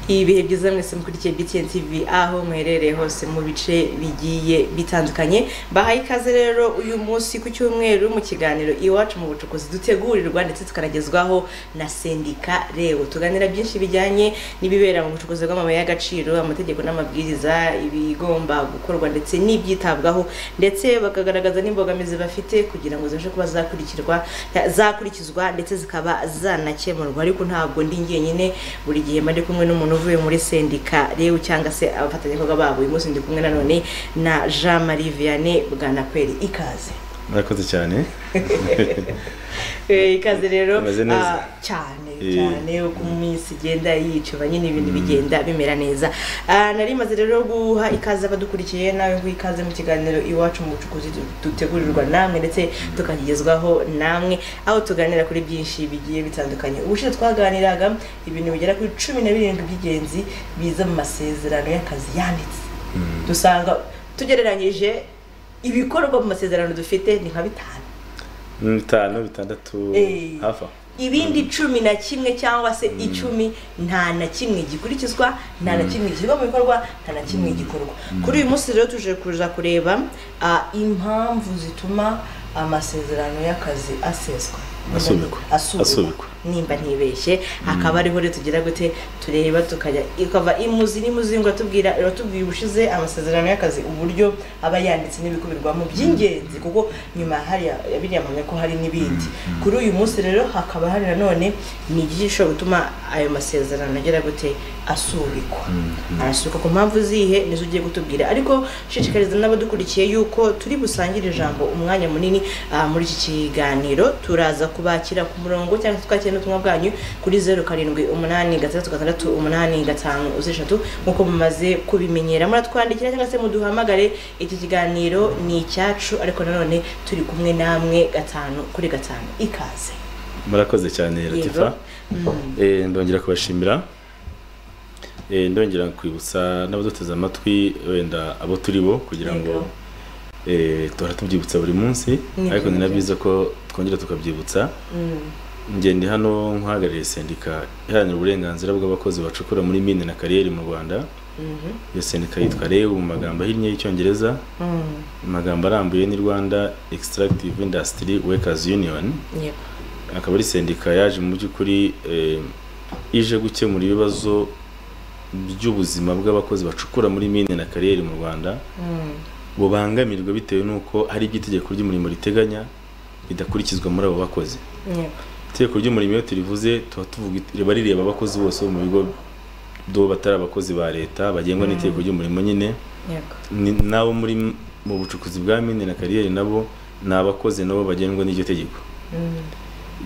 ibihe byiza mwese mukurikiye BTN TV aho mwiherereye hose mu bice bigiye bitandukanye bahaye ikaze rero uyu munsi ku cyumweru mu kiganiro iwacu mu bucukuzi dutegurirwa ndetse tukanagezwaho na sendika reo tuganira byinshi bijyanye n'ibibera mu bucukuzi bw'amabuye y'agaciro amategeko n'amabwiriza ibigomba gukorwa ndetse n'ibyitabwaho ndetse bakagaragaza n'imbogamizi bafite kugira ngo zibashe kuba zakurikirwa zakurikizwa ndetse zikaba zanakemurwa ariko ntabwo ndi jyenyine buri gihe mba ndi kumwe n'umuntu uvuye muri sendika reo cyangwa se abafatanyabikorwa babo uyu munsi ndi kumwe nanone na jean marie vianney bwanakweri ikaze murakoze cyane Eh, ikaze rero Umeze neza? ah, cyane Eh. cyane uko iminsi igenda yicuba nyine ibintu bigenda bimera neza Ah, nari maze rero guha ikaze abadukurikiye nawe guha ikaze mu kiganiro iwacu mu bucukuzi du- dutegurirwa namwe ndetse tukagezwaho namwe aho tuganira kuri byinshi bigiye bitandukanye ubushize twaganiraga ibintu bigera kuri cumi na birindwi by'ingenzi biza mu masezerano y'akazi yanditse dusanga tugereranyije ibikorwa mu masezerano dufite ni nka bitanu Mm, bitanu bitandatu Eh. hafi aho ibindi cumi na kimwe cyangwa se icumi nta na kimwe gikurikizwa nta na kimwe gishyirwa mu bikorwa nta na kimwe gikorwa kuri uyu munsi rero tuje kuza kureba ah, impamvu zituma amasezerano y'akazi aseswa Asubikwa. asubikwa Asubikwa. nimba ntibeshye hakaba ariho rero tugira gute tureba tukajya ikava imuzi n'imuzingo iratubwira iratubwira ubushize amasezerano y'akazi uburyo aba yanditse n'ibikubirirwamo by'ingenzi kuko nyuma hariya biriya mpamya ko hari n'ibindi kuri uyu munsi rero hakaba hari nanone ni igice gishobora gutuma ayo masezerano agira gute asubikwa arasubikwa ku mpamvu zihe nizo ugiye kutubwira ariko shishikariza n'abadukurikiye yuko turi busangire ijambo umwanya munini ah, muri iki kiganiro turaza kubakira ku murongo cyangwa se twakira n'ubutumwa bwanyu kuri zeru karindwi umunani gatandatu gatandatu umunani gatanu zeru eshatu nk'uko mumaze kubimenyera muratwandikira cyangwa se muduhamagare iki kiganiro ni icyacu ariko nanone turi kumwe namwe gatanu kuri gatanu ikaze murakoze cyane latifa Eh, ndongera kubashimira Eh, ndongera kwibutsa n'abaduteze amatwi wenda abo turi bo kugira ngo eh, duhora tubyibutsa buri munsi Ni ariko ni byiza. na byiza ko twongera tukabyibutsa Mm. njye ndi hano nk'uhagarariye sendika iharanira uburenganzira bw'abakozi bacukura muri mine na kariyeri mu rwanda Mhm. iyo sendika yitwa reu mu magambo ahinnye y'icyongereza Mm. mu magambo arambuye ni rwanda extractive industry workers union Yego. akaba ari sendika yaje mu by'ukuri eh, ije gukemura ibibazo by'ubuzima bw'abakozi bacukura muri mine na kariyeri mu rwanda Mm. bubangamirwa bitewe n'uko hari ibyo itegeko ry'umurimo riteganya bidakurikizwa muri abo bakozi Yego. itegeko ry'umurimo iyo turivuze tuba tuvuga it- riba rireba abakozi bose bo mu bigo do batari abakozi ba leta bagengwa n'itegeko ry'umurimo nyine Yego. ni- n'abo muri m- mu bucukuzi bwa mine na kariyeri nabo ni abakozi nabo bagendwa n'iryo tegeko Mm.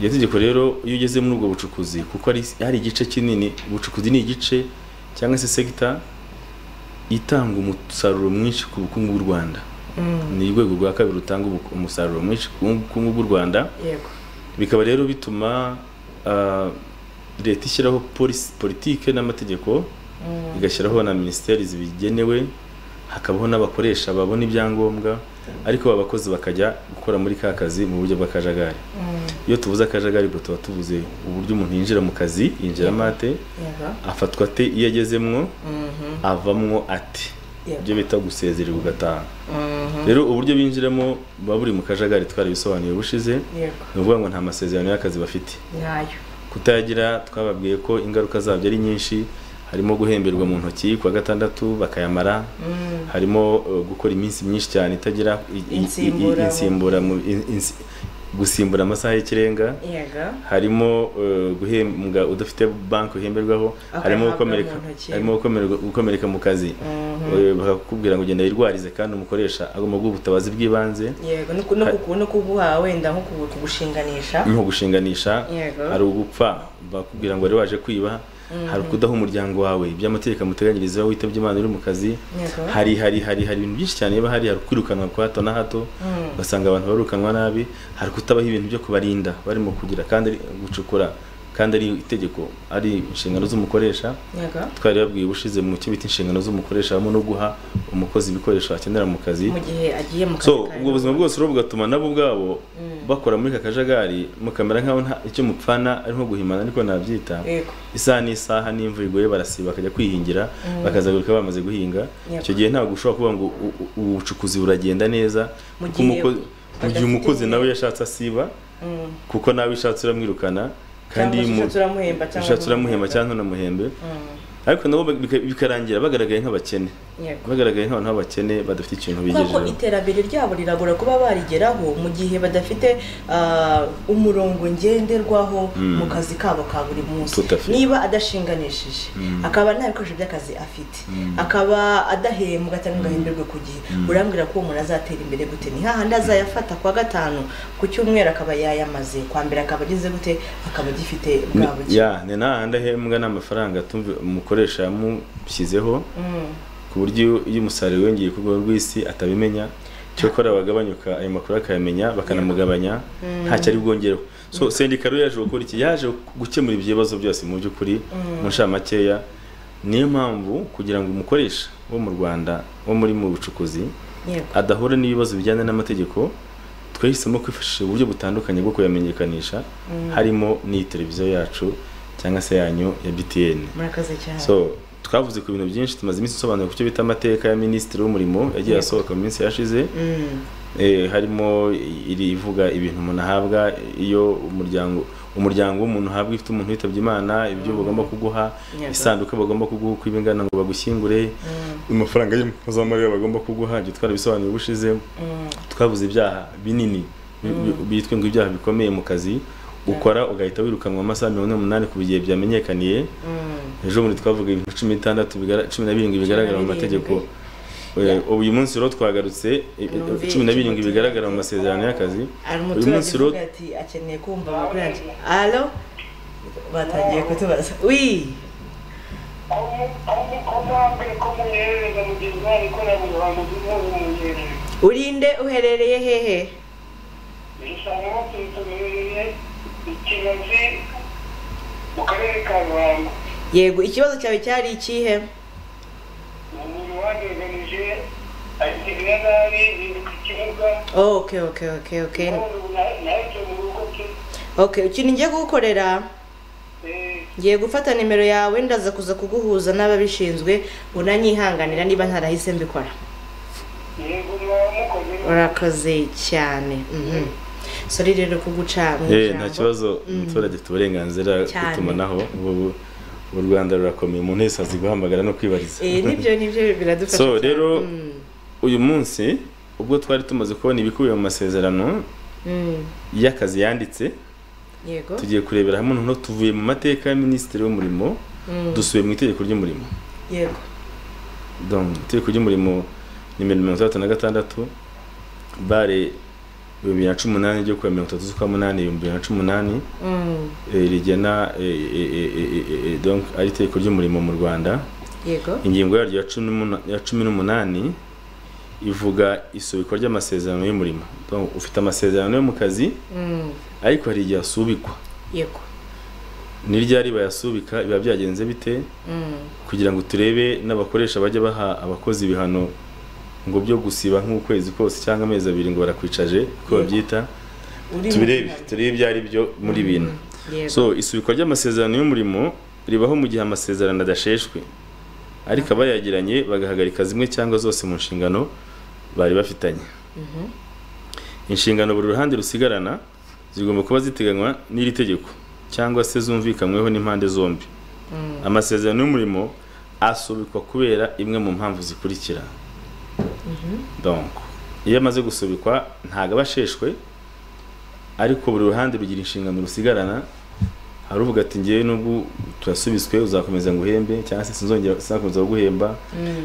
iryo tegeko rero iyo ugeze muri ubwo bucukuzi kuko hari hari igice kinini ubucukuzi ni igice cyangwa se sekita itanga umusaruro mwinshi ku bukungu bw'u rwanda Mm. ni urwego rwa kabiri rutanga ubu- umusaruro mwinshi ku bukungu bw'u rwanda Yego. bikaba rero bituma ah, leta ishyiraho polisi- politike n'amategeko Mm. igashyiraho na minisiteri zibigenewe hakabaho n'abakoresha babona ibyangombwa ariko aba bakozi bakajya gukora muri ka kazi mu buryo bw'akajagari Mm. iyo tuvuze akajagari ubwo tuba tuvuze uburyo umuntu yinjira mu kazi yinjiramo ate Yego. afatwa ate iyo agezemwo Mhm. avamwo ate Yego. ibyo bita gusezererwa ugataha Mhm. rero uburyo binjiramo buba buri mu kajagari twarabisobanuye bushize Yego. ni ukuvuga ngo nta masezerano y'akazi bafite Nyayo. kutayagira twababwiye ko ingaruka zabyo ari nyinshi harimo guhemberwa mu ntoki ku wa gatandatu bakayamara Mm. harimo eh, gukora iminsi myinshi cyane itagira i- i- i- Insimbura. insimbura mu- in- insi- gusimbura amasaha y'ikirenga Yego. harimo eh, guhembwa udafite banki uhemberwaho Akayahabwa harimo gukomereka mu ntoki. harimo gukomereka- gukomereka mu kazi Mhm. Eh, bakakubwira ngo genda wirwarize kandi umukoresha agomba guha ubutabazi bw'ibanze Yego. No ku- no ku- no kuguha wenda nko ku- kugushinganisha. nko gushinganisha Yego. hari ugupfa bakubwira ngo wari waje kwiba hari ukudaha umuryango wawe iby'amategeko amuteganyiriza witabye imana uri mu kazi Yego. hari hari hari hari ibintu byinshi cyane biba hari hari kwirukanwa kwa hato na hato Mm. ugasanga abantu barukanwa nabi hari kutabaho ibintu byo kubarinda barimo kugira kandi ari- gucukura kandi ari itegeko ari inshingano z'umukoresha Yego. twari babwiye ubushize mu cyo bita inshingano z'umukoresha harimo no guha umukozi ibikoresho akenera mu kazi Mu gihe agiye mu kazi so ka ubwo buzima bwose rero bugatuma nabo ubwabo Mm. bakora muri ka kajagari mukamera nk'aho nta icyo mupfana ari nko guhimana ariko ntabyita yego isaha n'isaha n'imvura iguye barasiba bakajya kwihingira bakazagaruka bamaze guhinga Yego. icyo gihe ntabwo ushobora kuvuga ngo u- u- ubucukuzi buragenda neza Mu kuko gihe umukozi- mu gihe badafite umukozi igihe. nawe yashatse asiba Mm. kuko nawe ushatse uramwirukana kandi Cyangwa se mu- ushatse uramuhemba cyangwa ushatse uramuhemba uramuhemba. cyangwa ntunamuhembe Mm. ariko nabo bika- bikarangira bagaragaye nk'abakene yego bagaragaye nk'abantu b'abakene badafite ikintu kuko bigejejeho iterambere ryabo riragora kuba barigeraho mu gihe badafite ah, umurongo ngenderwaho Mm. mu kazi kabo ka buri munsi Tout à fait. niba adashinganishije Mm. akaba nta bikoresho by'akazi afite Mm. akaba adahembwa cyangwa ngo ahemberwe ku gihe Mm. urambwira ko uwo muntu azatera imbere gute ni hahandi azayafata kwa gatanu ku cyumweru akaba yayamaze kwa mbere akaba ageze gute akaba agifite bwa buke ya ni nahandi ahembwa n'amafaranga tumve- umukoresha yamushyizeho Mm. ku buryo iyo umusaruro wiyongeye ku rwego rw'isi atabimenya cyokora bagabanyuka ayo makuru akamenya bakanamugabanya ntacyo ari bwongereho so sendika rero yaje gukora iki yaje gukemura ibyo bibazo byose mu by'ukuri mu nshamake niyo mpamvu kugira ngo umukoresha wo mu rwanda wo muri mu bucukuzi yego adahura n'ibibazo bijyanye n'amategeko twahisemo kwifashisha uburyo butandukanye bwo kuyamenyekanisha harimo n'iyi televiziyo yacu cyangwa se yanyu ya btn murakoze cyane so twavuze ku bintu byinshi tumaze iminsi dusobanura ku cyo bita amateka ya minisitiri w'umurimo yagiye Yego. asohoka mu minsi yashize Mm. eh, harimo iri ivuga ibintu umuntu ahabwa iyo umuryango umuryango w'umuntu uhabwa ifite umuntu witabye imana ibyo bagomba kuguha Yego. isanduku bagomba kuguha uko iba ingana ngo bagushyingure amafaranga y'impozamarira bagomba kuguha ibyo twarabisobanuye ubushize Mm. twabuze ibyaha binini bi- bi- bitwe ngo ibyaha bikomeye mu kazi ukora ugahita wirukanwa amasaha mirongo ine n'umunani ku bigihe byamenyekaniye Mm. ejo bundi twavuga ibintu cumi n'itandatu bigara- cumi na birindwi bigaragara mu mategeko Eh, uyu munsi rero twagarutse eh, Numvise cumi na birindwi ikigo bigaragara mu cy'amategeko. masezerano y'akazi hari uyu umuturage munsi rero uvuga ati akeneye kumva amakuru yanjye alo batangiye kutubaza wi urinde uherereye hehe mu karere ka ruhango yego ikibazo cyawe cyari ikihe umuntu wagaragaje agirira nabi yiruka ikibuga ok ok ok ok nahise mu rugo ke ok ikintu ngiye kugukorera Eh, ngiye gufata nimero yawe ndaza kuza kuguhuza n'ababishinzwe unanyihanganira niba ntarahise mbikora yego mwamukoze urakoze cyane mhm. sori rero kuguca mu eh, nta ijambo. kibazo umuturage afite uburenganzira Cyane. gutumanaho ubu- u Rwanda rurakomeye umuntu wese azi guhamagara no kwibariza Eh, nibyo nibyo biradufasha So, cyane. rero- Mm, uyu munsi ubwo twari tumaze kubona ibikubiye mu masezerano mm, y'akazi yanditse yego tugiye kurebera hamwe noneho tuvuye mu mateka ya minisitiri w'umurimo Mm, dusubiye mu itegeko ry'umurimo yego Donc, itegeko ry'umurimo nimero mirongo itandatu na gatandatu bare ibihumbi bibiri na cumi n'umunani ryo kuwa mirongo itatu z'ukwa munani ibihumbi bibiri na cumi n'umunani Mm, eh, rigena eh, eh, eh, eh, eh, eh, donc ari itegeko ry'umurimo mu rwanda yego ingingo yaryo ya cumi n'umuna- ya cumi n'umunani ivuga isubikwa ry'amasezerano y'umurimo Donc, ufite amasezerano yo mu kazi Mm, ariko hari igihe asubikwa yego ni ryari bayasubika biba byagenze bite Mm, kugira ngo turebe n'abakoresha bajya baha abakozi ibihano ngo byo gusiba nk'ukwezi kose cyangwa amezi abiri ngo barakwicaje uko babyita uri mu turebe nama. turebe ibyo ari byo muri bintu yego so isubikwa ry'amasezerano y'umurimo ribaho mu gihe amasezerano adasheshwe ariko abayagiranye bagahagarika zimwe cyangwa zose mu nshingano bari bafitanye inshingano buri ruhande rusigarana zigomba kuba ziteganywa n'iri tegeko cyangwa se zumvikanyweho n'impande zombi amasezerano y'umurimo asubikwa kubera imwe mu mpamvu zikurikira donc iyo amaze gusubikwa ntabwo aba asheshwe ariko buri ruhande rugira inshingano rusigarana hari uvuga ati ngewe nubwo turasubizwe uzakomeza ngo uhembe cyangwa se sinzongera sinzakomeza guhemba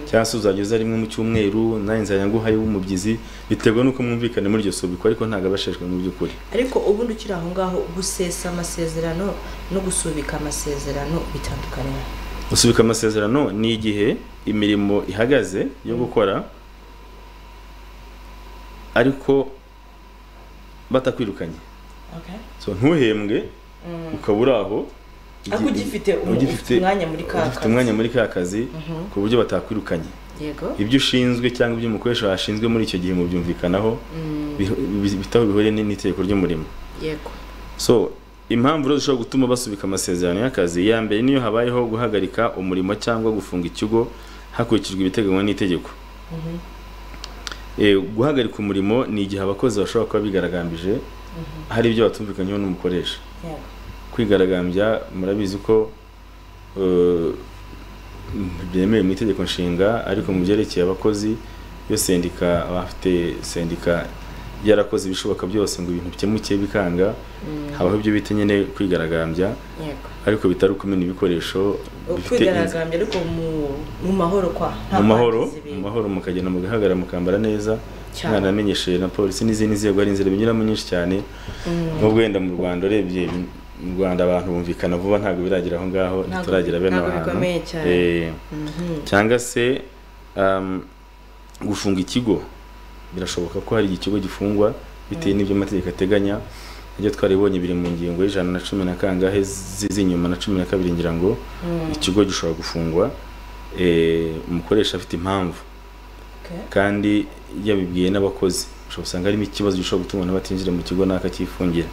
cyangwa se uzajya uza rimwe mu cyumweru nanjye nzajya nguhaye w'umubyizi biterwa n'uko mwumvikane muri iryo subikwa ariko ntabwo aba asheshwe mu by'ukuri ariko ubundi ukiri aho ngaho gusesa amasezerano no gusubika amasezerano bitandukanye gusubika amasezerano ni igihe imirimo ihagaze yo gukora ariko batakwirukanye so ntuhembwe ukaba uri aho ariko ugifite umu- ugifite- umwanya muri ka ugifite kazi. umwanya muri ka kazi ku buryo batakwirukanye yego ibyo ushinzwe cyangwa ibyo umukoresha ashinzwe muri icyo gihe mubyumvikanaho Mm, biho- bi- bitaho bihuriye n'itegeko ry'umurimo yego so impamvu rero zishobora gutuma basubika amasezerano y'akazi ya mbere niyo habayeho guhagarika umurimo cyangwa gufunga ikigo hakurikijwe ibiteganywa n'itegeko Eh, guhagarika umurimo ni igihe abakozi bashobora kuba bigaragambije hari ibyo batumvikanyeho n'umukoresha yego kwigaragambya murabizi ko eh, byemewe mu itegeko nshinga ariko mu byerekeye abakozi iyo sendika abafite sendika yarakoze ibishoboka byose ngo ibintu bikemuke bikanga habaho ibyo bita nyine kwigaragambya yego ariko bitari ukumena ibikoresho bifite inzu- kwigaragambya ariko mu- mu mahoro kwa nta mu mahoro kwangiza mu ibintu. mahoro mukagenda mugahagarara mukambara neza Cyane. mwanamenyeshe na polisi n'izindi nzego hari inzira binyuramo nyinshi cyane nubwo wenda mu rwanda urebye mu rwanda abantu bumvikana vuba ntabwo biragera aho ngaho Ntabwo- ntituragira bene ntabwo aho hantu bikomeye cyane. Eh, Mhm. cyangwa se um, gufunga ikigo birashoboka ko hari igihe ikigo gifungwa bitewe n'ibyo amategeko ateganya ibyo twaribonye biri mu ngingo y'ijana na cumi na kangahe zi- z'inyuma na cumi na kabiri ngira ngo ikigo gishobora gufungwa eh, umukoresha afite impamvu Okay. kandi yabibwiye n'abakozi ushobora gusanga harimo ikibazo gishobora gutuma umuntu batinjira mu kigo n'akacyifungira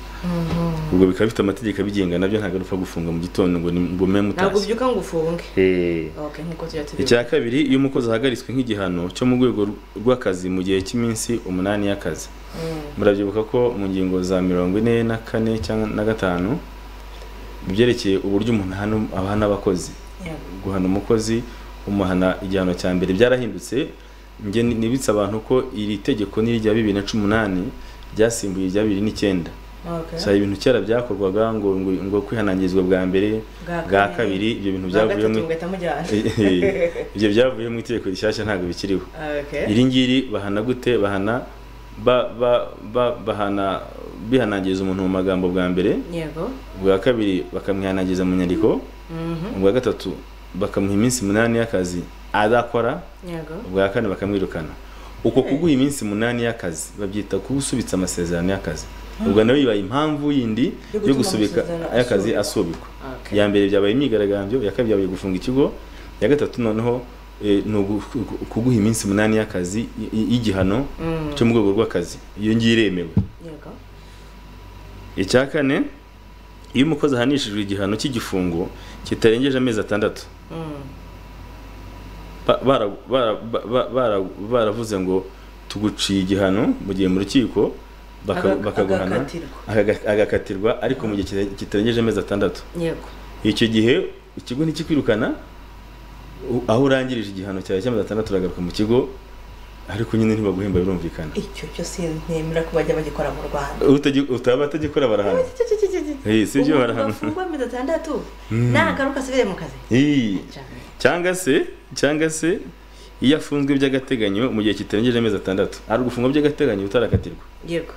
ubwo bikaba bifite amategeko abigenga nabyo ntabwo ari upfa gufunga mu gitondo ngo ni- ngo mume ntabwo mutashye ubyuka ngo ufunge Eh. okay nkuko tujya tubivuga icya kabiri iyo umukozi ahagaritswe nk'igihano cyo mu rwego rw'akazi mu gihe cy'iminsi umunani y'akazi murabyibuka ko mu ngingo za mirongo ine na kane cyangwa na gatanu ibyerekeye uburyo umuntu ahana- ahana abakozi Yego. guhana umukozi umuhana igihano cya mbere byarahindutse njye ni- nibitse abantu ko iri tegeko ni irya bibiri na cumi n'umunani ryasimbuye irya bibiri n'icyenda Okay. so hari ibintu kera byakorwaga ngo ngo, ngo kwihanangirizwa bwa mbere Bwa bwa kabiri. kabiri ibyo bintu Bwa byavuye gatatu mu mugahita mujyana ibyo byavuye mu itegeko rishyashya ntabwo bikiriho Okay. iri ngiri bahana gute bahana ba ba ba bahana bihanangiriza umuntu mu magambo bwa mbere yego ubwa kabiri bakamwihanangiriza mu nyandiko Mhm. ubwa gatatu bakamuha iminsi umunani y'akazi adakora yego ubwa kane bakamwirukana uko kuguha iminsi umunani y'akazi babyita kuba usubitse amasezerano y'akazi ubwo nawe bibaye impamvu yindi Yo yo gutuma gusubika amasezerano y'akazi asubikwa. asubikwa Okay. iya mbere byabaye imyigaragambyo iya kabiri byabaye gufunga ikigo iya gatatu noneho eh, ni ugu- ku- kuguha iminsi umunani y'akazi y- y- y'igihano Mm. cyo mu rwego rw'akazi iyo ngiyo iremewe yego icya kane iyo umukozi ahanishijwe igihano cy'igifungo kitarengeje amezi atandatu Mm. ba- bara- bara- ba- ba- bara- baravuze ngo tuguciye igihano mu gihe mu rukiko baka- Aga- bakaguhana agakatirwa. agaga- agakatirwa ariko mu gihe kita- kitarengeje amezi atandatu yego icyo gihe ikigo ntikikwirukana u- aho urangirije igihano cyawe cy'amezi atandatu uragaruka mu kigo ariko nyine ntibaguhemba birumvikana icyo cyo sinemera ko bajya bagikora mu rwanda Utagi- utaba atagikora barahana Eh, si byo barahana. bafungwa mirongo itandatu nagaruka asubire mu kazi Ih. Cyane. cyangwa se cyangwa se iyo afunzwe by'agateganyo mu gihe kitarengeje amezi atandatu ari ugufungwa by'agateganyo utarakatirwa yego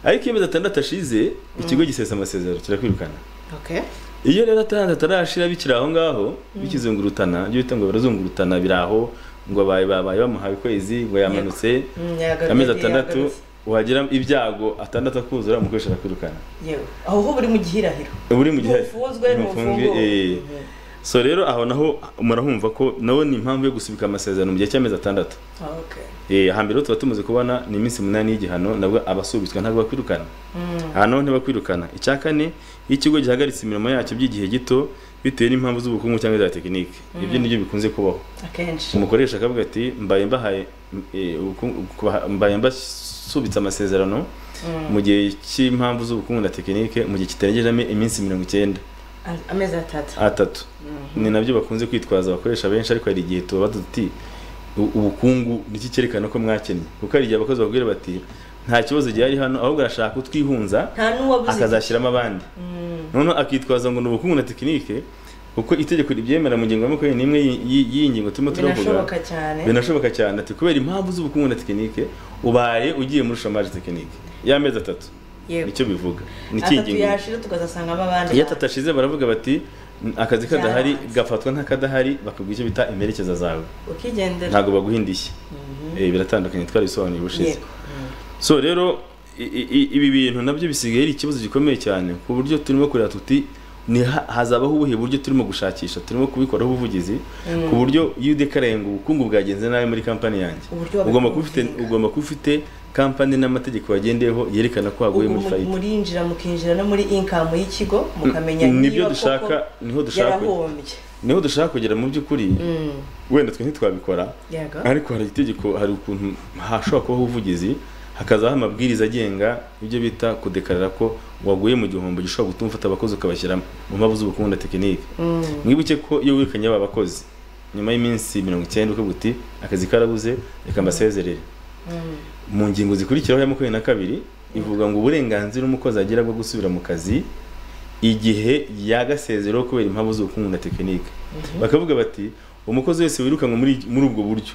ariko iyo amezi atandatu ashize ikigo gisesa amasezerano kirakwirukana okay iyo rero atandatu atarashira bikiri aho ngaho bikizungurutana ibyo bita ngo barazungurutana biri aho ngo babaye babaye bamuhaye ukwezi ngo yamanutse Mm, yagarutse, amezi atandatu yagarutse. wagira ibyago atandatu akuzura umukoresha arakwirukana yewe aho ho buri mu gihirahiro buri mu gihe Ntufunzwe, ntufunge, ntufunguwe. eh. Mhm. so rero aho naho murahumva ko nawe ni impamvu yo gusubika amasezerano mu gihe cy'amezi atandatu okay Eh, hambere tuba tumaze kubona ni iminsi umunani y'igihano nabwo abasubitswe ntabwo bakwirukana aha naho ntibakwirukana icya kane iyo ikigo gihagaritse imirimo yacyo by'igihe gito bitewe n'impamvu z'ubukungu cyangwa iza tekinike ibyo nibyo bikunze kubaho akenshi umukoresha akavuga ati mbaye mbahaye eh, ubukungu- kubaha- mbaye mbasubitse amasezerano mu gihe cy'impamvu z'ubukungu na tekinike mu gihe kitarengeje ami- iminsi mirongo icyenda A- amezi atatu atatu ni nabyo bakunze kwitwaza abakoresha benshi ariko hari igihe tuba tuti "U- ubukungu nicyo cyerekana ko mwakennye kuko hari igihe abakozi bakubwira bati nta kibazo gihari hano ahubwo arashaka kutwihunza nta n'uwabuze akazashyiramo abandi noneho akitwaza ngo ni ubukungu na tekinike kuko itegeko ribyemera mu ngingo ya makumyabiri n'imwe y'i- y'i- y'iyi ngingo turimo turavuga binashoboka cyane binashoboka cyane ati kubera impamvu z'ubukungu na tekinike ubaye ugiye muri shomage tekinike y'amezi atatu Yego. nicyo bivuga ni ikihe atatu ngingo yashira tukazasangamo abandi iyo atatu ashize baravuga bati "N- akazi kadahari gafatwa nk'akadahari bakaguha icyo bita imperekeza zawe ukigendera ntabwo baguha indishyi Eh, biratandukanye twarabisobanuye ubushize yego so rero i- i- i- ibi bintu nabyo bisigaye ari ikibazo gikomeye cyane ku buryo turimo kureba tuti ni ha- hazabaho ubuhe buryo turimo gushakisha turimo kubikoraho ubuvugizi ku buryo iyo udekaraye ngo ubukungu bwagenze nabi muri kampani yange Uburyo wabikora ugomba kuba ufite ubuhinga. ugomba kuba ufite kampani n'amategeko wagendeyeho yerekana ko waguye ubu muri mu- fayida murinjira mukinjira no muri inkamu y'ikigo mukamenya niba nibyo koko dushaka niho dushaka ku- yarahombye niho dushaka kugera mu by'ukuri Mm, wenda twe ntitwabikora yego ariko hari itegeko hari ukuntu hashobora kubaho ubuvugizi hakazaho amabwiriza agenga ibyo bita kudekarara ko waguye mu gihombo gishobora gutuma ufata abakozi ukabashyira mu mpamvu z'ubukungu na tekinike Mm, mwibuke ko iyo wirukanye aba bakozi nyuma y'iminsi mirongo icyenda ukavuga uti akazi karabuze reka mbasezerere mm, mu ngingo zikurikiraho ya makumyabiri na kabiri ivuga ngo uburenganzira umukozi agira bwo gusubira mu kazi igihe yagasezereho kubera impamvu z'ubukungu na tekinike bakavuga bati umukozi wese wirukanwe muri, muri ubwo buryo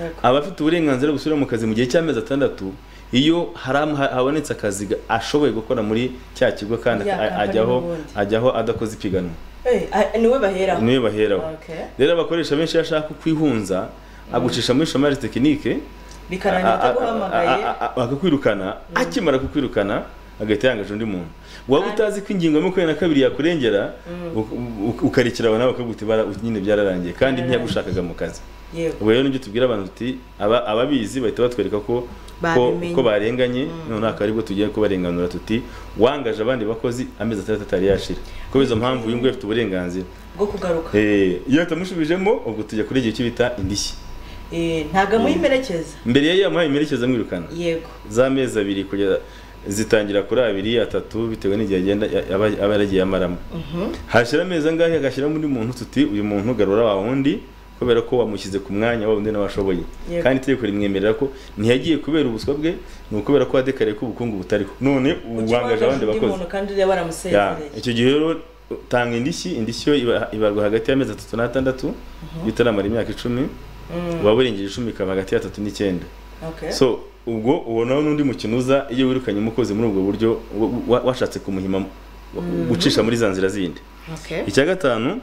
yego. aba afite uburenganzira bwo gusubira mu kazi mu gihe cy'amezi atandatu iyo haram- ha- habonetse akazi ga- ashoboye gukora muri cya kigo kandi Ya a- kampani ajyaho n'ubundi. ajyaho adakoze ipiganwa Eh, ah, niwe baheraho niwe baheraho Okay. rero abakoresha benshi iyo ashaka kwihunza agucisha muri shamari tekinike bikarangira a- a- ataguhamagaye a- a- a- akakwirukana akimara kukwirukana agahita yangaje undi muntu waba utazi ko ingingo ya makumyabiri na kabiri yakurengera u- u- ukarekera aho nawe bakaguta ibara nyine byararangiye kandi ntiyagushakaga mu kazi yego ubu rero nibyo tubwira abantu tuti aba ababizi bahita batwereka ko ko, Babimenye. ko barenganye noneho akaba aribwo tugiye kubarenganura tuti wangaje abandi bakozi amezi atandatu atari yashira kubera izo mpamvu uyu nguyu afite uburenganzira bwo kugaruka Eh, iyo tutamushubijemo ubwo tujya kuri igihe cy'ibita indishyi Eh, ntago muyimerekeza mbere yari yamuhaye imerekeza amwirukana yego z'amezi abiri kugeza zitangira kuri abiri atatu bitewe n'igihe agenda aba aba yaragiye amaramo hashira amezi angahe agashyiramo undi muntu tuti uyu muntu garura wa wundi kubera ko wamushyize ku mwanya wa wundi nawe ashoboye Yego. kandi itegeko rimwemerera ko ntiyagiye kubera ubuswa bwe ni ukubera ko wadekariye ko ubukungu butariho none wangaje undi abandi bakozi muntu kandi uriya Ya, waramusezereye icyo gihe rero tanga indishyi indishyi yo iba- ibarwa hagati y'amezi atatu n'atandatu bitaramara imyaka icumi waba urengeje icumi ikaba hagati y'atatu n'icyenda Okay. so ubwo ubonaho n'undi mukino uza iyo wirukanye umukozi muri ubwo buryo wa- wa- washatse kumuhima wa- gucisha muri za nzira zindi Okay. icya gatanu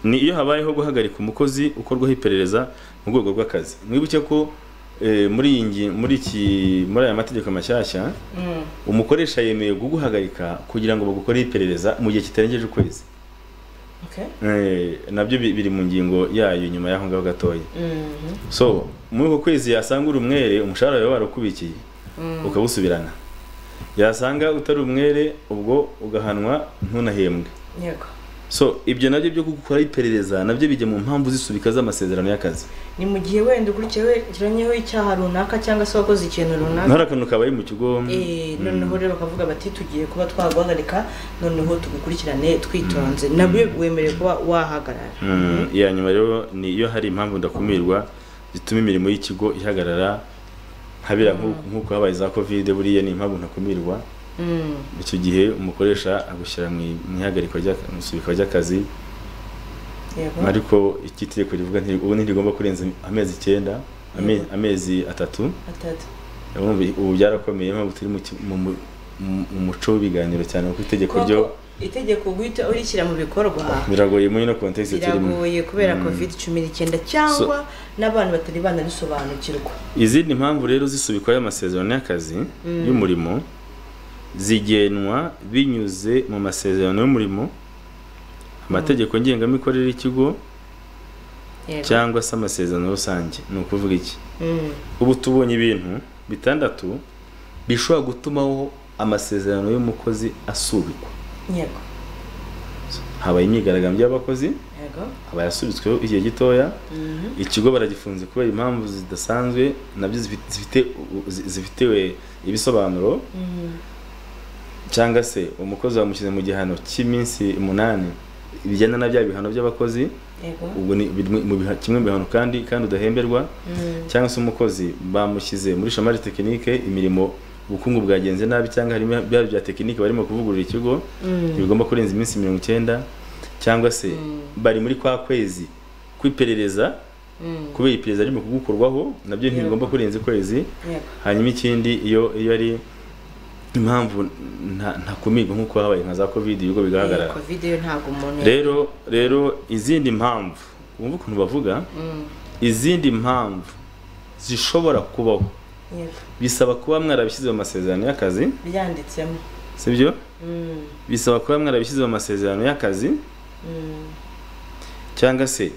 ni iyo habayeho guhagarika umukozi ukorwaho iperereza mu rwego rw'akazi mwibuke ko eh, muri iyi ngi- muri iki muri aya mategeko mashyashya Mm, umukoresha yemeye kuguhagarika kugira ngo bagukoreho iperereza mu gihe kitarengeje ukwezi okay. Eh, nabyo bi- biri mu ngingo yayo nyuma y'aho ngaho gatoya Mhm. so muri uko kwezi yasanga uri umwere umushahara wawe warakubikiye ukawusubirana yasanga utari umwere ubwo ugahanwa ntunahembwe yego so ibyo nabyo byo gukora iperereza nabyo bijya mu mpamvu zisubika z'amasezerano y'akazi ni mu gihe wenda ukurikiranyeho icyaha runaka cyangwa se wakoze ikintu runaka ntari akantu kabaye mu kigo Eh, noneho rero bakavuga bati tugiye kuba twaguhagarika noneho tugukurikirane twitonze nabyo wemerewe kuba wahagarara Mm, iya nyuma rero ni iyo hari impamvu ndakumirwa zituma imirimo y'ikigo ihagarara habira nk'uku- nk'uko habaye za covid buriya ni impamvu ntakumirwa Mm, icyo gihe umukoresha agushyira mu i- mu ihagarikwa ry'aka- mu isubikwa ry'akazi yego ariko iki tegeko rivuga nti- ubu ntirigomba kurenza amezi icyenda ame- Yego. amezi atatu atatu urumva ubu byarakomeye impamvu turi mu ki- mu mu- mu- mu muco w'ibiganiro cyane kuko itegeko ryo Kuko itegeko guhita urishyira mu bikorwa biragoye muri no context turimo biragoye kubera covid cumi n'icyenda cyangwa n'abantu batari banarisobanukirwa izindi mpamvu rero zisubikwaho amasezerano y'akazi y'umurimo zigenwa binyuze mu masezerano y'umurimo amategeko ngengamikorere y'ikigo Yego. cyangwa se amasezerano rusange ni ukuvuga iki Mm, ubu tubonye ibintu bitandatu bishobora gutumaho amasezerano y'umukozi asubikwa yego habaye imyigaragambyo y'abakozi yego aba yasubitsweho igihe gitoya ikigo baragifunze kubera impamvu zidasanzwe nabyo zifi- zifite u- zi- zifitiwe ibisobanuro Mm, cyangwa se umukozi bamushyize mu gihano cy'iminsi umunani bijyana na bya bihano by'abakozi yego ubwo ni biri mu- mu biha- kimwe mu bihano kandi kandi udahemberwa Mm, cyangwa se umukozi bamushyize muri shamari tekinike imirimo ubukungu bwagenze nabi cyangwa harimo bya bya tekinike barimo kuvugurura ikigo mm, ntibigomba kurenza iminsi mirongo icyenda cyangwa se bari muri kwa kwezi kw'iperereza mm, kubera iperereza ririmo kugukorwaho nabyo ntibigomba kurenza ukwezi yego hanyuma ikindi iyo iyo ari impamvu nta- ntakumirwa nk'uko habaye nka za covid ibigo bigaragara Eh, covid yo ntabwo umuntu rero rero izindi mpamvu wumva ukuntu bavuga Mm, izindi mpamvu zishobora kubaho yego bisaba kuba mwarabishyize mu masezerano y'akazi byanditsemo sibyo bisaba kuba mwarabishyize mu masezerano y'akazi cyangwa se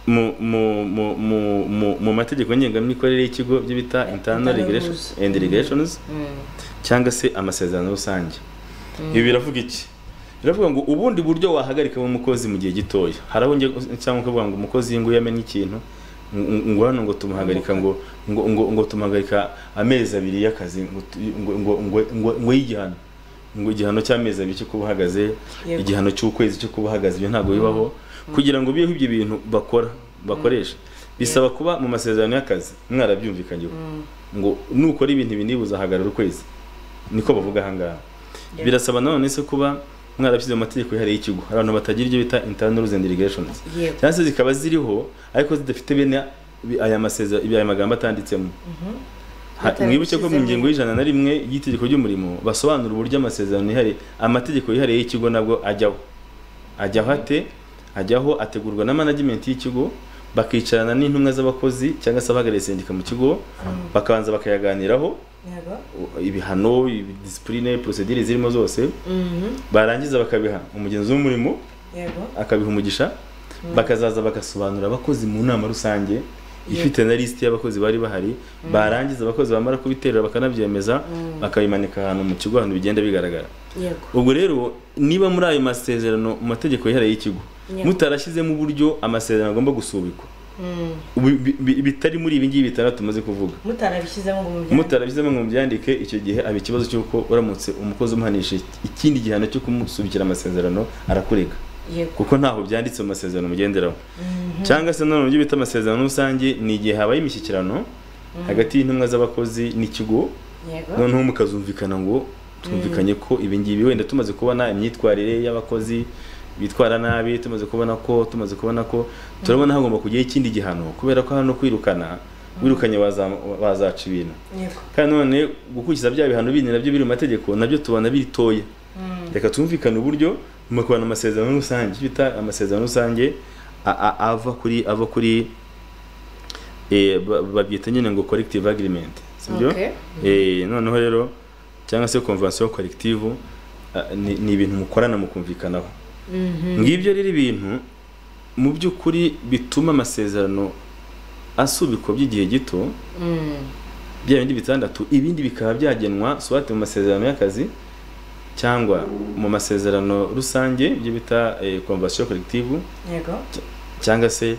mu mu mu mu mu mu mategeko ngengamikorere y'ikigo byo bita internal regulation and regulations cyangwa se amasezerano rusange ibi biravuga iki biravuga ngo ubundi buryo wahagarika umukozi mu gihe gitoya hari aho njya- cyangwa ukavuga ngo umukozi ngo iyo yamenye ikintu ngo- ngo hano ngo tumuhagarika ngo ngo ngo ngo tumuhagarika amezi abiri y'akazi ngo tu- ngo ngo ngo ngo ngo y'igihano ngo igihano cy'amezi abiri cyo kuba uhagaze Yego. igihano cy'ukwezi cyo kuba uhagaze ibyo ntabwo bibaho kugira ngo bibeho ibyo bintu bakora bakoresha bisaba kuba mu masezerano y'akazi mwarabyumvikanyeho ngo nukora ibintu ibi niba uzahagarara ukwezi niko bavuga ahangaha birasaba nanone se kuba mwarabishyize mu mategeko yihariye y'ikigo hari abantu batagira ibyo bita internal rules and regulations Yego. cyangwa se zikaba ziriho ariko zidafite bene bi- aya masezerano ibi- aya magambo atanditsemo Ha- Batabishyizemo. mwibuke ko mu ngingo y'ijana na rimwe y'itegeko ry'umurimo basobanura uburyo amasezerano yihariye amategeko yihariye y'ikigo nabwo ajyaho ajyaho ate ajyaho ategurwa na management y'ikigo bakicarana n'intumwa z'abakozi cyangwa se abahagarariye sendika mu kigo bakabanza bakayaganiraho Yego. ibihano disipurine porosedire zirimo zose Mhm. barangiza bakabiha umugenzi w'umurimo Yego. akabiha umugisha bakazaza bagasobanura abakozi mu nama rusange ifite na lisiti y'abakozi bari bahari barangiza abakozi bamara kubiterura bakanabyemeza bakabimanika ahantu mu kigo ahantu bigenda bigaragara Yego. ubwo rero niba muri ayo masezerano mu mategeko yihariye y'ikigo Yego. mutarashyizemo uburyo amasezerano agomba gusubikwa Mm. ubu- bi- bi- bitari muri ibi ngibi bitandatu tumaze kuvuga mutarabishyizemo ngo mubyandike. mutarabishyizemo ngo mubyandike icyo gihe aba ikibazo cy'uko uramutse umukozi umuhanishije ikindi gihano cyo kumusubikira amasezerano arakurega Yego. kuko ntaho byanditse mu masezerano mugenderaho cyangwa se nanone ibyo bita amasezerano rusange ni igihe habaye imishyikirano hagati y'intumwa z'abakozi n'ikigo Yego. noneho mukazumvikana ngo twumvikanye ko ibi ngibi wenda tumaze kubona imyitwarire y'abakozi bitwara nabi tumaze kubona ko tumaze kubona ko turabona hagomba kujyaho ikindi gihano kubera ko hano kwirukana wirukanye waza- wazaca ibintu Yego. kandi none gukurikiza bya bihano bindi nabyo biri mu mategeko nabyo tubona biritoya reka twumvikane uburyo mukubana amasezerano rusange icyo bita amasezerano rusange a- a- ava kuri ava kuri eh, ba- babyita nyine ngo collective agreement sibyo Okay. Eh, noneho rero cyangwa se convention collective ah, ni ni ibintu mukorana mukumvikanaho ngibyo rero ibintu mu by'ukuri bituma amasezerano asubikwa by'igihe gito Mm. bya bindi bitandatu ibindi bikaba byagenwa swate mu masezerano y'akazi cyangwa mu masezerano rusange ibyo bita eh, convention collective Yego. cyangwa se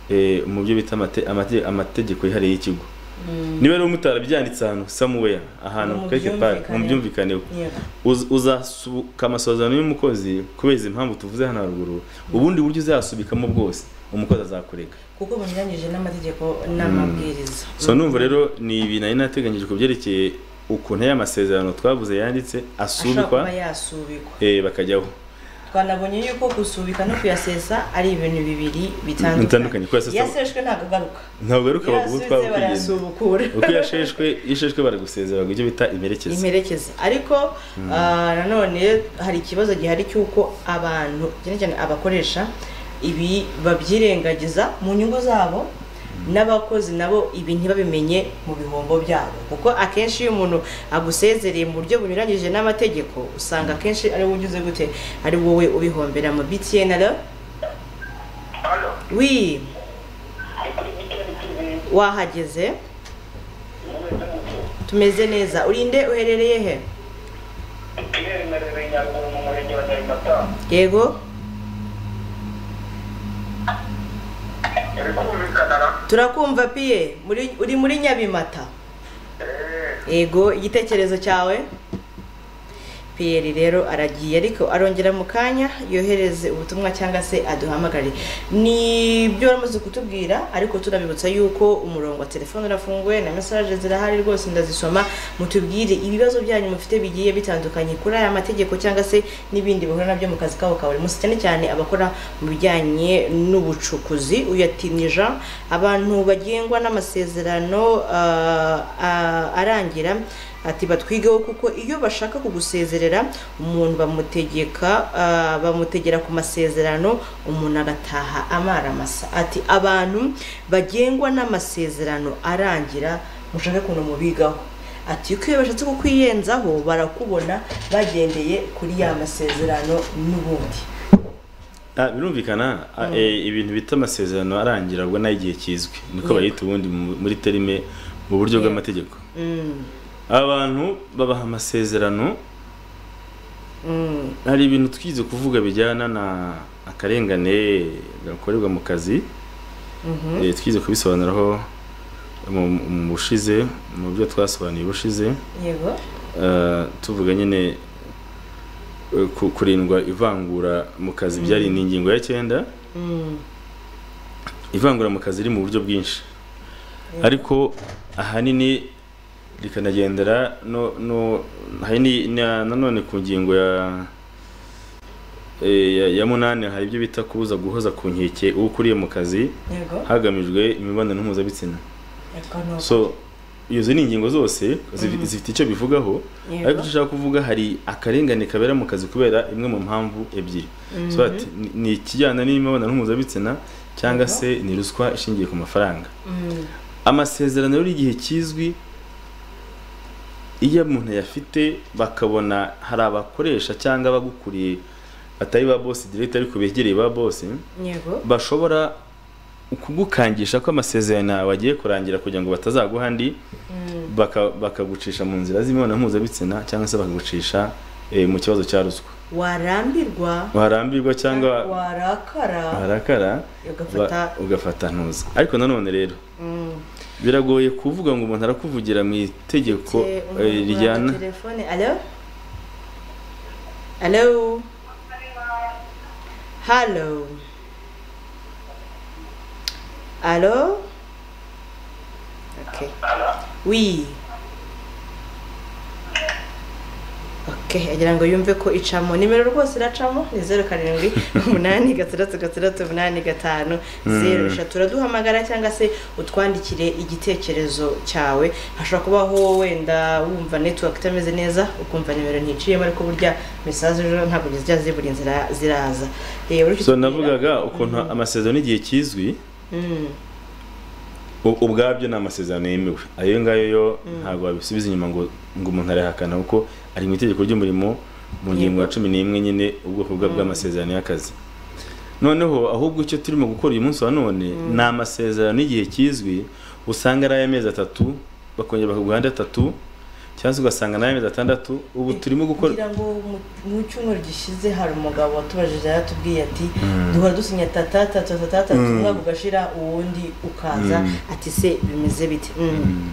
eh, mu byo bita amate- amate- amategeko yihariye y'ikigo Mm. niba rero mutarabyanditse ahantu somewhere ahantu Mu quelque part mu byumvikane. byumvikane Yego. Uz- uzasuka amasezerano y'umukozi kubera impamvu tuvuze hano haruguru ubundi buryo uzasubikamo bwose umukozi azakureka kuko bunyuranyije n'amategeko n'amabwiriza so numva rero ni ibi nari nateganyije ku byerekeye ukuntu aya masezerano twavuze yanditse ashobora kuba asubikwa yasubikwa eh, bakajyaho twanabonye yuko gusubika no kuyasesa ari ibintu bibiri bitandukanye Bitandukanye, kuyasesa- yaseshwe ntabwo agaruka ntabwo ari ukaba ubu yasubitse twabukugenda barayasubukura uko yasheshwe iyo isheshwe baragusezera baguha ibyo bita imerekeza imperekeze ariko ah, nanone hari ikibazo gihari cy'uko abantu cyane cyane abakoresha ibi babyirengagiza mu nyungu zabo n'abakozi nabo ibi ntibabimenye mu bihombo byabo kuko akenshi iyo umuntu agusezereye mu buryo bunyuranyije n'amategeko usanga akenshi ari wowe ugize gute ari wowe ubihombera mu BTN alo hano wi ni kuri bitoni tubiri wahageze n'umwe n'umutu tumeze neza urinde uherereye he Pierre Merere Nyaruguru mu murenge wa Nyarimata yego uri kumvikana na turakumva piye muri- uri muri nyabimata Eh, yego igitekerezo cyawe piyeri rero aragiye ariko arongera mu kanya yohereze ubutumwa cyangwa se aduhamagare ni byo waramaze kutubwira ariko tunabibutsa yuko umurongo wa telefone urafunguye na mesaje zirahari rwose ndazisoma mutubwire ibibazo byanyu mufite bigiye bitandukanye kuri aya mategeko cyangwa se n'ibindi bahura nabyo mu kazi kabo ka buri munsi cyane cyane abakora mu bijyanye n'ubucukuzi uyatinye Jean abantu bagengwa n'amasezerano ah, ah, arangira ati batwigeho kuko iyo bashaka kugusezerera umuntu bamutegeka ah, bamutegera ku masezerano umuntu agataha amara masa ati abantu bagengwa n'amasezerano arangira mushake ukuntu mubigaho ati yuko iyo bashatse kukwiyenzaho barakubona bagendeye kuri ya masezerano n'ubundi Ah, birumvikana ah, eh, ibintu bita amasezerano arangira ubwo nayo igihe kizwi Yego. niko bayita ubundi mu- muri terime mu buryo Yego. bw'amategeko Mm, abantu babaha amasezerano mm, hari ibintu twize kuvuga bijyana na akarengane gakorerwa mu kazi mhm. Eh, twize kubisobanuraho mu mu bushize mu byo twasobanuye ubushize yego Eh, tuvuga nyine eh, ku- kurindwa ivangura mu kazi byari ni ingingo ya cyenda Mm, ivangura mu kazi riri mu buryo bwinshi ariko ahanini rikanagendera no no ahanini na- nanone ku ngingo ya eh, ya, ya munani hari ibyo bita kubuza guhoza ku nkeke uwo ukuriye mu kazi yego hagamijwe imibonano mpuzabitsina Yego, no. so izo ni ingingo zose zifi- Mhm. zifite icyo bivugaho Yego. ariko icyo ushaka kuvuga hari akarengane kabera mu kazi kubera imwe mu mpamvu ebyiri so ati ni- ni ikijyana n'imibonano mpuzabitsina cyangwa Yego. se ni ruswa ishingiye ku mafaranga Mm, amasezerano rero igihe kizwi iyo umuntu ayafite bakabona hari abakoresha cyangwa abagukuriye batari ba bosi direct ariko begereye ba bosi yego bashobora kugukangisha ko amasezerano yawe agiye kurangira kugira ngo batazaguha andi Mm, baka- bakagucisha mu nzira z'imibonano mpuzabitsina cyangwa se bakagucisha eh, mu kibazo cya ruswa warambirwa warambirwa cyangwa warakara warakara ugafata ba- ugafata ntuza ariko nanone rero mm, biragoye kuvuga ngo umuntu arakuvugira mu itegeko te- eh, umuntu uri rijyana kuri telefone alo alo halo alo okay oui okay agira ngo yumve ko icamo nimero rwose iracamo ni zeru karindwi umunani gatandatu gatandatu umunani gatanu zeru eshatu uraduhamagara cyangwa se utwandikire igitekerezo cyawe hashobora kubaho wenda wumva network itameze neza ukumva nimero nticiyemo ariko burya mesaje ejo ntabwo zijya zibura inzira ziraza Eh, uretse so kugira- navugaga ukuntu amasezerano n'igihe kizwi Mm, u- ubwabyo ni amasezerano yemewe ayo ngayo yo ntabwo wabisubiza inyuma ngo ngo umuntu arayahakana kuko ari mu itegeko ry'umurimo mu ngingo ya cumi n'imwe nyine ubwoko bwa bw'amasezerano y'akazi noneho ahubwo icyo turimo gukora uyu munsi wa none ni amasezerano y'igihe kizwi usanga ari ay'amezi atatu bakongera bakaguha andi atatu cyangwa se ugasanga ni ay'amezi atandatu ubu turimo gukora kugira ngo mu- mu cyumweru gishize hari umugabo watubajije yaratubwiye ati duhora dusinya tatatatatatu umwaka ugashira uwundi ukaza ati se bimeze bite Mm.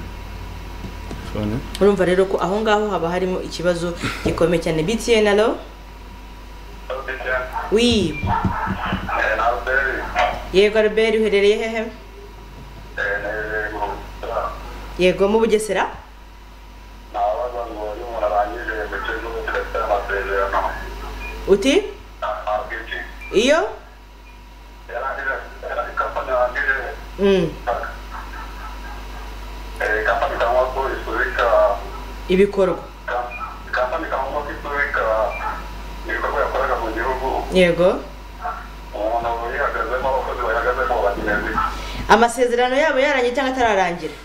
Fone. urumva rero ko aho ngaho haba harimo ikibazo gikomeye cyane btn alo wi yego albert uherereye hehe yego mu bugesera uti iyo Mm. ibikorwa kampani kagomba kwisubika ibikorwa yakoraga mu gihugu yego umuntu yihagazemo abakozi bayihagazemo bagenzi amasezerano yabo yarangiye cyangwa atararangira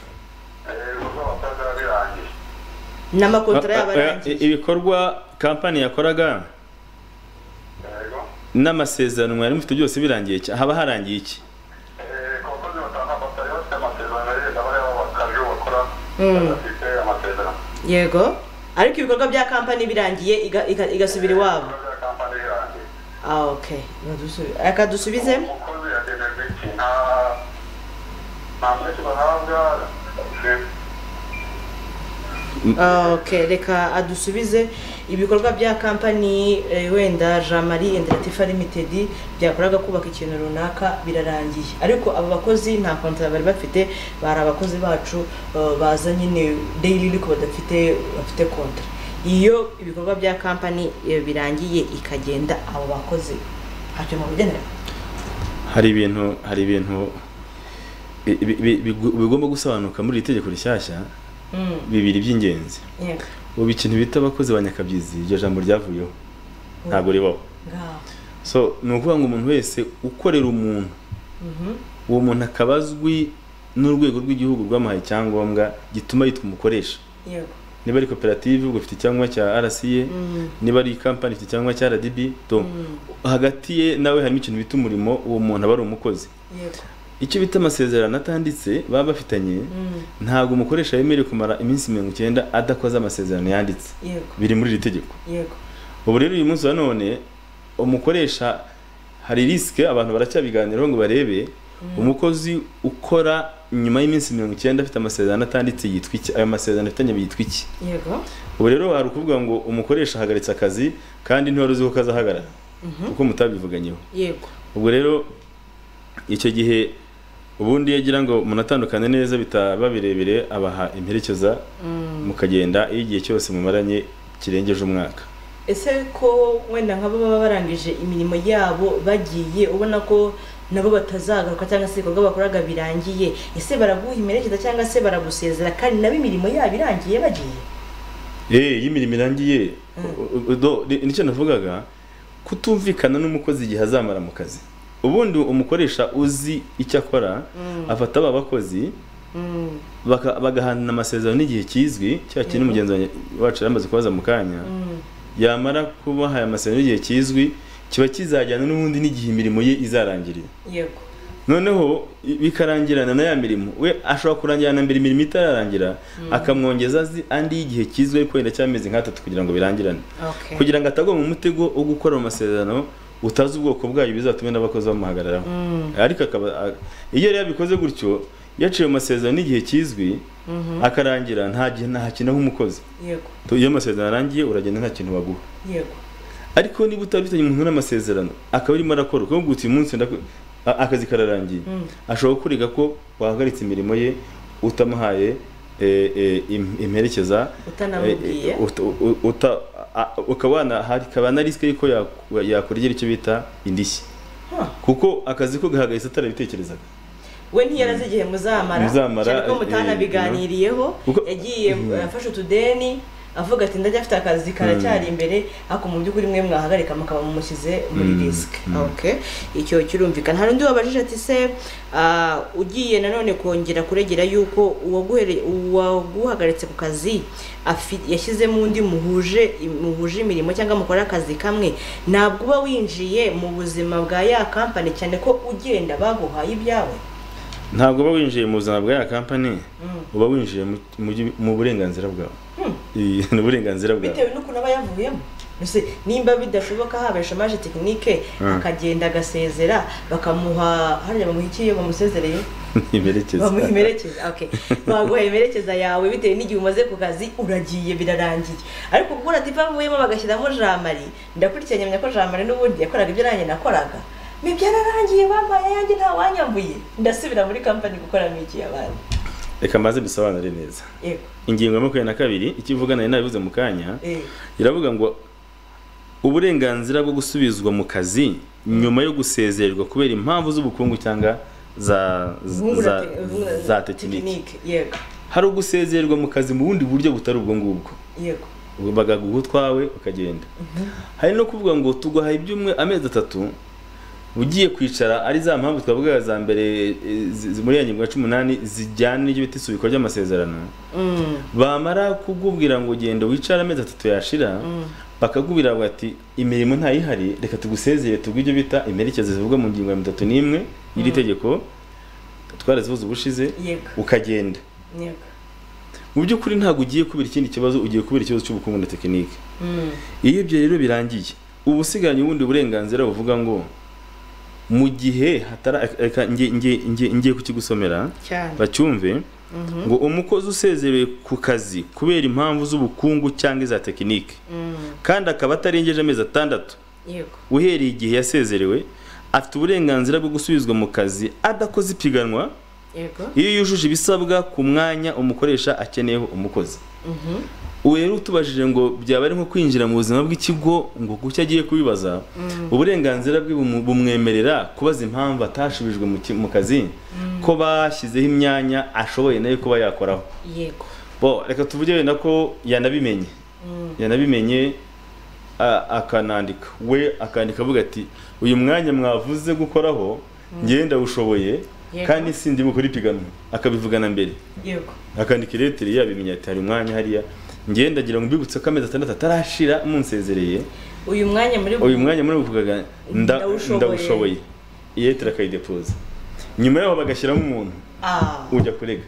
ibikorwa batazara birangiye n'amakontora yabo Ah, ah, arangiye eh, ibikorwa kampani yakoraga yego n'amasezerano mwari mufite byose birangiye cya- haba harangiye iki ku bakozi batanga batari bafite amasezerano yenda bari abakabyo bakora badafite amasezerano yego ariko ibikorwa bya kampani birangiye iga- iga- igasubira iwabo ibikorwa bya kampani birangiye ah okay Badusu- reka dusubizemo umukozi yagenerwa iki nta nta menshi bahabwa ni- Ah, okay reka adusubize ibikorwa bya kampani eh, wenda jean marie and latifa limited byakoraga kubaka ikintu runaka birarangiye ariko abo bakozi nta kontara bari bafite bari abakozi bacu eh, baza nyine daily ariko badafite bafite kontara iyo ibikorwa bya kampani eh, birangiye ikagenda abo bakozi ntacyo mubigenera hari ibintu hari ibintu bi- bi- bi- bigu- bigomba gusobanuka muri iri tegeko rishyashya Mm, bibiri by'ingenzi yego ubu ikintu bita abakozi ba nyakabyizi iryo jambo ryavuyeho ntabwo ribaho ngaho so ni ukuvuga ngo umuntu wese ukorera umuntu uwo muntu akaba azwi n'urwego rw'igihugu rwamuhaye icyangombwa gituma yitwa umukoresha yego niba ari koperative ubwo ifite icyangombwa cya rca niba ari kampani ifite icyangombwa cya rdb to hagati ye nawe harimo ikintu bita umurimo uwo muntu aba ari umukozi yego icyo bita amasezerano atanditse baba bafitanye ntabwo umukoresha yemerewe kumara iminsi mirongo icyenda adakoze amasezerano yanditse yego biri muri iri tegeko yego ubu rero uyu munsi wa none umukoresha hari risike abantu baracyabiganiraho ngo barebe umukozi ukora nyuma y'iminsi mirongo icyenda afite amasezerano atanditse yitwa iki ayo masezerano afitanye yitwa iki yego ubu rero hari ukuvuga ngo umukoresha ahagaritse akazi kandi ntiwari uzi ko kazahagarara kuko mutabivuganyeho yego ubwo rero icyo gihe ubundi iyo agira ngo munatandukane neza bitaba birebire abaha imperekeza mukagenda iyo igihe cyose mumaranye kirengeje umwaka ese ko wenda nk'abo baba barangije imirimo yabo bagiye ubona ko nabo batazagaruka cyangwa se ibikorwa bakoraga birangiye ese baraguha imerekeza cyangwa se baragusezera kandi nabo imirimo yabo irangiye bagiye Eh, iyo imirimo irangiye u- u- do- ni- nicyo navugaga kutumvikana n'umukozi igihe azamara mu kazi ubundi umukoresha uzi icyo akora afata aba bakozi baka- bagahanana amasezerano n'igihe kizwi cya kintu mugenzi wanjye- wacu yari amaze kubaza mu kanya yamara kubaha aya masezerano n'igihe kizwi kiba kizajyana n'ubundi n'igihe imirimo ye izarangirira yego noneho i- bikarangirana na ya mirimo we ashobora kurangirana mbere imirimo itararangira akamwongeza azi andi y'igihe kizwi ariko wenda cy'amezi nk'atatu kugira ngo birangirane okay kugira ngo atagwa mu mutego wo gukora mu masezerano utazi ubwoko bwayo bizatuma n'abakozi bamuhagararaho ariko akaba a- iyo rero yabikoze gutyo yaciye mu masezerano n'igihe kizwi akarangira nta gihe ntakina nk'umukozi yego Tu- iyo amasezerano arangiye uragenda nta kintu baguha yego ariko niba utabifitanye umuntu n'amasezerano akaba arimo arakora kuko guta uyu munsi ndako- a- akazi kararangiye ashobora kurega ko wahagaritse imirimo ye utamuhaye e, e, im- imperekeza Utanamubwiye. e, e, uta- u- uta- a- a- ukaba wana- hari- hakaba na risike y'uko yaku- yakongera icyo bita indishyi Huh. kuko akazi ko gahagaritse atarabitekerezaga we ntiyarazi igihe muzamara Muzamara, cyane ko mutanabiganiriyeho Kuko- yagiye afashe utudeni avuga ati ndacyafite akazi karacyari imbere ariko mu by'ukuri mwe mwahagarika mukaba mumushyize muri risike okay icyo kirumvikana hari undi wabajije ati se ah, ugiye nanone kongera kuregera yuko uwaguhere- uwaguhagaritse ku kazi afi- yashyizemo undi muhuje muhuje imirimo cyangwa mukora akazi kamwe ntabwo uba winjiye mu buzima bwa ya kampani cyane ko ugenda baguhaye ibyawe ntabwo uba winjiye mu buzima bwa ya kampani uba winjiye mu- mu byu- mu burenganzira bwawe Iyi- ni uburenganzira bwawe bitewe n'ukuntu aba yavuyemo Mbese nimba bidashoboka haba shamaje tekinike akagenda agasezera bakamuha hariya bamuha iki iyo bamusezereye imperekeza bamuha imerekeza okay baguha imerekeza yawe bitewe n'igihe umaze ku kazi uragiye birarangiye ariko ubwo uradiva avuyemo bagashyiramo jamari ndakurikiranye menya ko jamari n'ubundi yakoraga ibyo nanjye nakoraga ni byararangiye bampaye yanjye nta wanyambuye ndasubira muri kampani gukoramo iki abandi reka maze bisobanure neza yego ingingo ya makumyabiri na kabiri icyo ivuga nari nabivuze mu kanya eh iravuga ngo uburenganzira bwo gusubizwa mu kazi nyuma yo gusezererwa kubera impamvu z'ubukungu cyangwa za za- vungura za- te- vungura za tekiniki yego hari ugusezererwa mu kazi mu bundi buryo butari ubwo ngubwo yego bagaguha utwawe ukagenda hari no kuvuga ngo tuguhaye ibyumwe amezi atatu ugiye kwicara ari za mpamvu twavugaga za mbere e, zi- zi- muri ya ngingo ya cumi n'umunani zijyana n'ibyo bita isubikwa ry'amasezerano bamara kukubwira ngo genda wicare amezi atatu yashira bakakubwira ngo ati imirimo ntayihari reka tugusezere tubwo ibyo bita imperekeza zivugwa mu ngingo ya mirongo itatu n'imwe y'iri tegeko twarazivuze ubushize Yego. ukagenda yego mu by'ukuri ntabwo ugiye kubera ikindi kibazo ugiye kubera ikibazo cy'ubukungu na tekinike iyo ibyo rero birangiye uba usigaranye ubundi burenganzira buvuga ngo mu gihe hatara reka nge- nge- nge- ngiye kukigusomera cyane bacyumve ngo umukozi usezerewe ku kazi kubera impamvu z'ubukungu cyangwa iza tekinike kandi akaba atarengeje amezi atandatu yego uhereye igihe yasezerewe afite uburenganzira bwo gusubizwa mu kazi adakoze ipiganwa yego iyo yujuje ibisabwa ku mwanya umukoresha akeneyeho umukozi ubu rero utubajije ngo byaba ari nko kwinjira mu buzima bw'ikigo ngo kuki agiye kubibaza uburenganzira bwe bumu- bumwemerera kubaza impamvu atashubijwe mu ki- mu kazi ko bashyizeho imyanya ashoboye nayo kuba yakoraho yego bo reka tuvuge wenda ko yanabimenye yanabimenye a- akanandika we akandika avuga ati uyu mwanya mwavuze gukoraho ngenda ushoboye Yego. kandi sindimo kuripiganwa akabivugana mbere yego akandika iretire yabimenya ati hari umwanya hariya ngewe ndagira ngo mbibutse ko amezi atandatu atarashira munsezereye uyu mwanya muri uyu mwanya muri buvugaga nda- Ndawushoboye. ndawushoboye iretire akayidepoza nyuma yaho bagashyiramo umuntu Ah, ujya kurega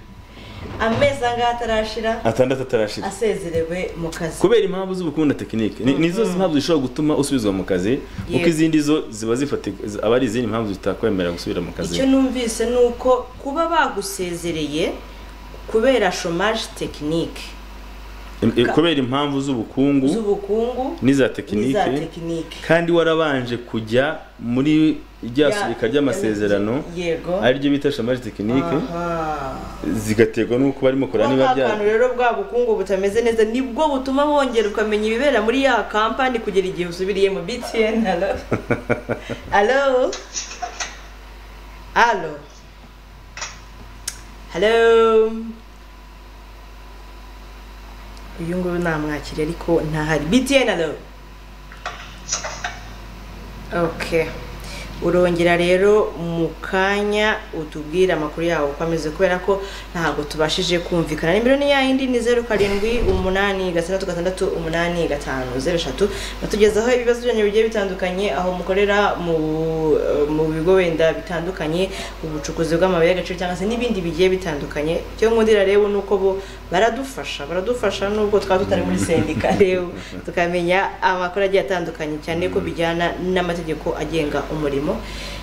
amezi angahe atarashira atandatu atarashira asezerewe mu kazi kubera impamvu z'ubukungu na tekinike ni nizo impamvu zishobora gutuma usubizwa mu kazi kuko izindi zo ziba zifate zi- aba ari izindi mpamvu zitakwemerera gusubira mu kazi icyo numvise ni uko kuba bagusezereye kubera shomaje tekinike Em- em, kubera impamvu z'ubukungu z'ubukungu n'iza n'iza tekinike tekinike kandi warabanje kujya muri rya Ya- subika ry'amasezerano yego ariryo bita shamari tekinike Aha. zigaterwa n'uko barimo kureba niba Bwa bya kantu rero bwa bukungu butameze neza nibwo butuma wongera ukamenya ibibera muri ya kampani kugera igihe usubiriye mu BTN halo halo halo halo uyu nguyu namwakira ariko ntahari BTN halo okay urongera rero mu kanya utubwire amakuru yawo uko ameze kubera ko ntabwo tubashije kumvikana nimero ni yayindi ni zeru karindwi umunani gatandatu gatandatu umunani gatanu zeru eshatu batugezaho ibibazo byanyu bigiye bitandukanye aho mukorera mu eh, mu bigo wenda bitandukanye ubucukuzi bw'amabuye y'agaciro cyangwa se n'ibindi bigiye bitandukanye icyo nkundira rero ni uko bo baradufasha baradufasha nubwo twaba tutari muri sendika rero tukamenya amakuru agiye atandukanye cyane ko bijyana n'amategeko agenga umurimo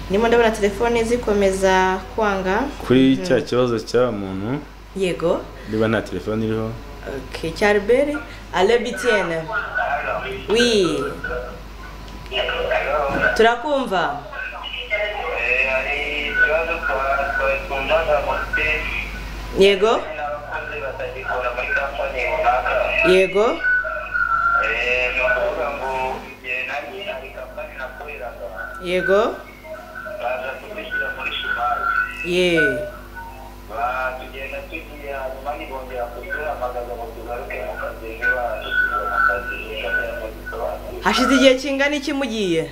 ndimo ndabona telefone zikomeza kwanga kuri cya kibazo cya muntu yego niba nta telefone iriho okay. cyaruberi ale bitiene wi turakumva yego yego yego ye hashize igihe kingana iki mugiye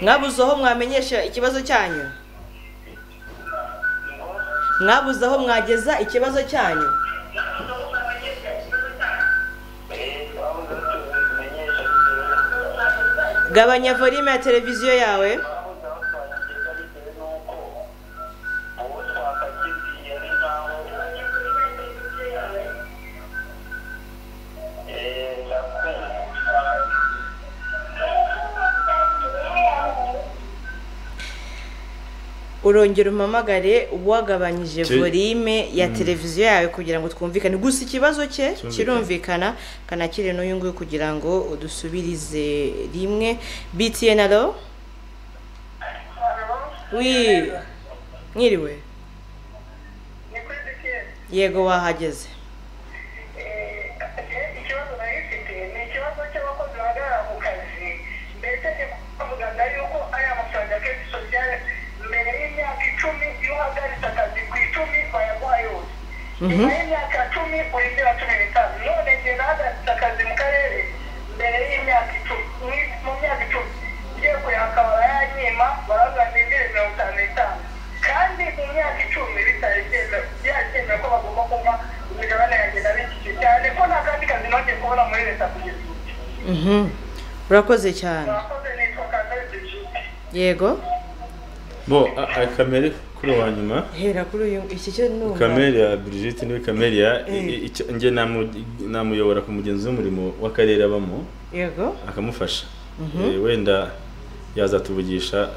mwabuze aho mwamenyesha ikibazo cyanyu mwabuze aho mwageza ikibazo cyanyu gabanya volume ya televiziyo yawe urongera umamagare wagabanyije Ki- volume ya televiziyo yawe kugira ngo twumvikane gusa ikibazo cye kirumvikana kanakire n'uyu nguyu kugira ngo udusubirize rimwe btn alo wi mwiriwe yego wahageze ikibazo nari mfite ni ikibazo cy'abakozi bahagarara ku kazi mbese ni kuvugaga yuko aya mafaranga akenshi usoziyare mbere y'imyaka icumi iyo uhagaritse akazi ku icumi bayaguha yose nyuma y'imyaka cumi urindira cumi n'itanu none njye nahagaritse akazi mu karere mbere y'imyaka icumi mu- mu myaka icumi ngiye kuyaka barayanyima baravuga ndindire mirongo itanu n'itanu kandi mu myaka icumi bitarigenda byagenda ko bagomba kuba imigabane yanjye nabikije cyane ko nta kandi kazi nongeye kubona muri leta kugeza ubu Mhm. urakoze cyane abakozi nitwa kandari brigitte yego bo a- a- kamere kuri uwa nyuma hera kuri uyu iki cyo numva kamere ya brigitte niwe kamere ya i- Eh. i- icyo- njye namu- namuyobora ku mugenzi w'umurimo w'akarere abamo yego akamufasha Eh, wenda yazatuvugisha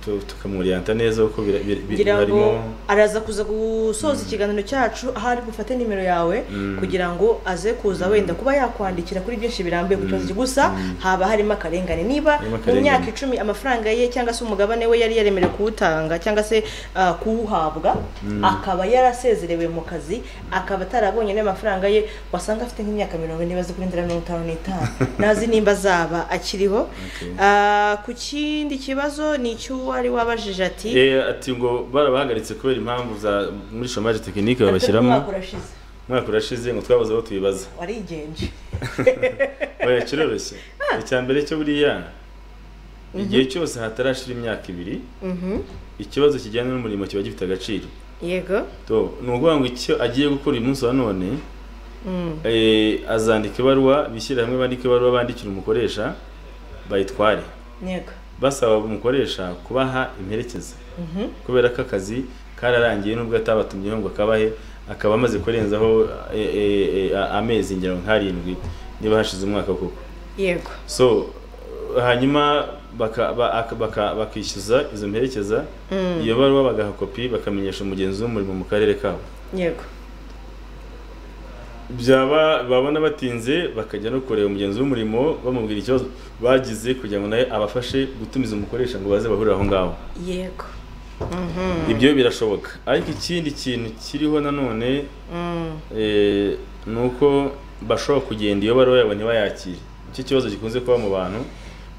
tu- tukamuriyanta neza kuko bira- bira- bi- kugira ngo barimo araza kuza gusoza ikiganiro cyacu aho ari bufate nimero yawe kugira ngo aze kuza wenda kuba yakwandikira kuri byinshi birambuye ku kibazo cye gusa haba harimo akarengane niba Harimo mu akarengane. myaka icumi amafaranga ye cyangwa se umugabane we yari yaremerewe kuwutanga cyangwa se ah, kuwuhabwa akaba yarasezerewe mu kazi akaba atarabonye n'ayo mafaranga ye wasanga afite nk'imyaka mirongo ine bazi kurindira mirongo itanu n'itanu ntazi nimba azaba akiriho Ah, ku kindi kibazo ni icy'uwari wabajije ati Eh, ati ngo barabahagaritse kubera impamvu za muri shomaje tekinike umwaka babashyiramo urashize umwaka urashize ngo twabuze aho tubibaza warigenje oya kiroroshye icya mbere cyo buriya igihe cyose hatarashira imyaka ibiri ikibazo kijyanye n'umurimo kiba gifite agaciro yego To, ni ukuvuga ngo icyo agiye gukora uyu munsi wa none eh, azandika ibaruwa bishyire hamwe bandike ibaruwa bandikira umukoresha bayitware yego basaba umukoresha kubaha imperekeza kubera ko akazi kararangiye nubwo atabatumyeho ngo akabahe akaba amaze kurenzaho eh, eh, eh, a- amezi ngero nk'arindwi niba hashize umwaka koko yego so uh, hanyuma baka- ba- aka- baka- bakishyuza izo mperekeza iyo baruwa bagaha kopi bakamenyesha umugenzi w'umurimo mu karere kabo yego byaba babona batinze bakajya no kureba umugenzi w'umurimo bamubwira ikibazo bagize kugira ngo nawe abafashe gutumiza umukoresha ngo baze bahurire aho ngaho yego ibyo birashoboka ariko ikindi kintu kiriho nanone Mm, eh, ni uko bashobora kugenda iyo baruwa yabo ntibayakire icyo kibazo gikunze kuba mu bantu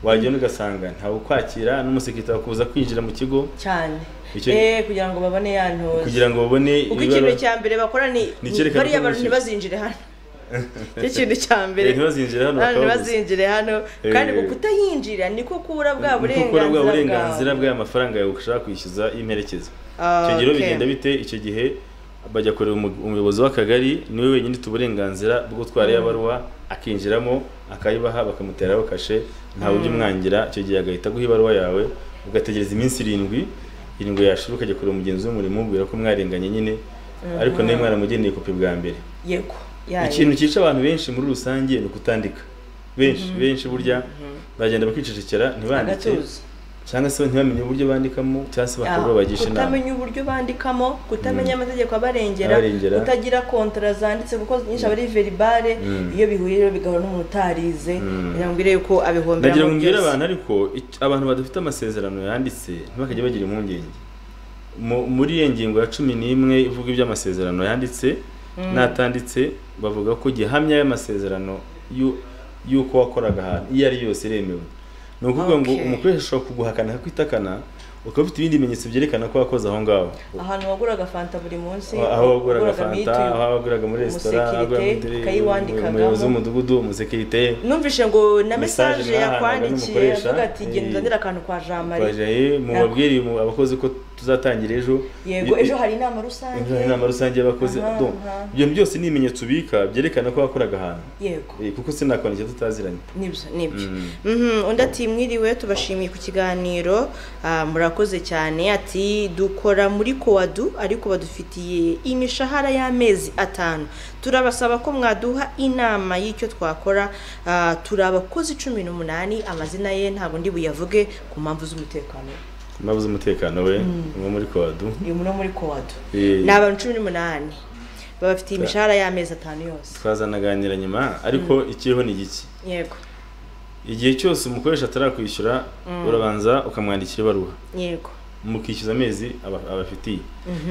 wagenda ugasanga ntawe ukwakira n'umusekirite wakuza kwinjira mu kigo cyane Icyo- Eh, kugira ngo babone ya ntozi kugira ngo babone kuko ibibazo- ikintu cya mbere bakora ni Ni icyerekana bariya ko abantu bishyuye. ntibazinjire hano cyo kintu cya mbere Eh, ntibazinjire hano abantu bakababuza ntibazinjire hano kandi Eh. ngo kutayinjira niko kubura bwa Ni uko ukora bwa burenganzira burenganzira bwawe bw'aya mafaranga yawe ushaka kwishyuza y'imperekeza Ah, icyo gihe rero okay. bigenda bite icyo gihe bajya kureba umu- umuyobozi w'akagari niwe wenyine ufite uburenganzira bwo gutwara iyo baruwa akinjiramo akayibaha bakamuteraho kashe ntawe ujya umwangira icyo gihe agahita aguha ibaruwa yawe ugategereza iminsi irindwi irindwi yashira ukajya kureba umugenzi w'umurimo umubwira ko mwarenganye nyine ariko nawe mwaramugeneye kopi bwa mbere yego yayo. ikintu cyica abantu benshi muri rusange ni ukutandika benshi benshi burya bagenda bakicecekera ntibandike agatuza cyangwa se ntibamenye uburyo bandikamo cyangwa se bakaba bagisha inama kutamenya uburyo bandikamo kutamenya amategeko abarengera Abarengera. kutagira kontara zanditse kuko nyinshi aba ari veribare Mm. iyo bihuriye rero bigahora n'umuntu utarize kugira ngo urebe ko nagira abihomberamo ngo mbwire abantu ariko ic- abantu badafite amasezerano yanditse ntibakajya bagira impungenge Mu- muri iyo ngingo ya cumi n'imwe ivuga iby'amasezerano yanditse n'atanditse bavuga ko gihamya y'amasezerano y'u- y'uko wakoraga ahantu iyo ari yose iremewe ni ukuvuga ngo Okay. umukoresha ashobora kuguhakana akakwitakana ukaba ufite ibindi bimenyetso byerekana ko wakoze aho ngaho ahantu waguraga fanta buri munsi aho waguraga fanta mituyu. aho waguraga muri resitora aho waguraga umusekirite, muri- ukayiwandikagamo. umuyobozi w'umudugudu umusekirite numvise ngo na Message mesaje mwahahaga yakwandikiye n'umukoresha, avuga ati genda eh, uzanire akantu kwa jean marie twajaye mu babwire mu- abakozi ko tuzatangira ejo yego I- i- ejo hari inama rusange ejo hari inama rusange y'abakozi Aha, Donc, aha. ibyo byose ni ibimenyetso ubika byerekana ko wakoraga ahantu yego Eh, kuko sinakora icyo tutaziranye nibyo nibyo Mhm, undi ati mwiriwe tubashimiye ku kiganiro Ah, murakoze cyane ati dukora muri kowadu ariko badufitiye imishahara y'amezi atanu turabasaba ko mwaduha inama y'icyo twakora Ah, turi abakozi cumi n'umunani amazina ye ntabwo ndi buyavuge ku mpamvu z'umutekano impamvu z'umutekano we nko muri kowadu uyu muri muri kowadu Eh, ni abantu cumi n'umunani babafitiye imishahara y'amezi atanu yose twazanaganira nyuma ariko ikiriho ni giki yego igihe cyose umukoresha atarakwishyura urabanza ukamwandikira ibaruwa yego mukishyuza amezi aba- abafitiye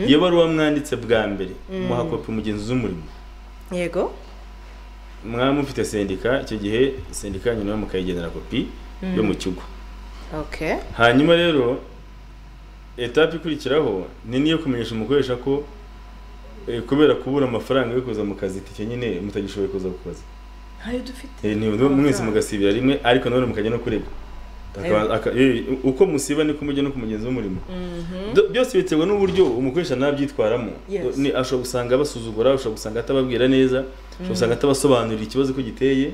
iyo baruwa mwanditse bwa mbere muha kopi umugenzi w'umurimo yego mwaba mufite sendika icyo gihe sendika yanyu nawe mukayigenera kopi yo mu kigo okay hanyuma rero etape ikurikiraho ni niyo kumenyesha umukoresha ko eh, kubera kubura amafaranga yo kuza mu kazi itike nyine mutagishoboye kuza ku kazi ntayo dufite Eh, ni- mwese mugasibira rimwe ariko nanone mukajya no kurega Akaba- aka- eh, uko musiba niko mujya no ku mugenzi w'umurimo Do- byose biterwa n'uburyo umukoresha nabyitwaramo Yes. Ni- ashobora gusanga abasuzugura ashobora gusanga atababwira neza ashobora gusanga atabasobanurira ikibazo ko giteye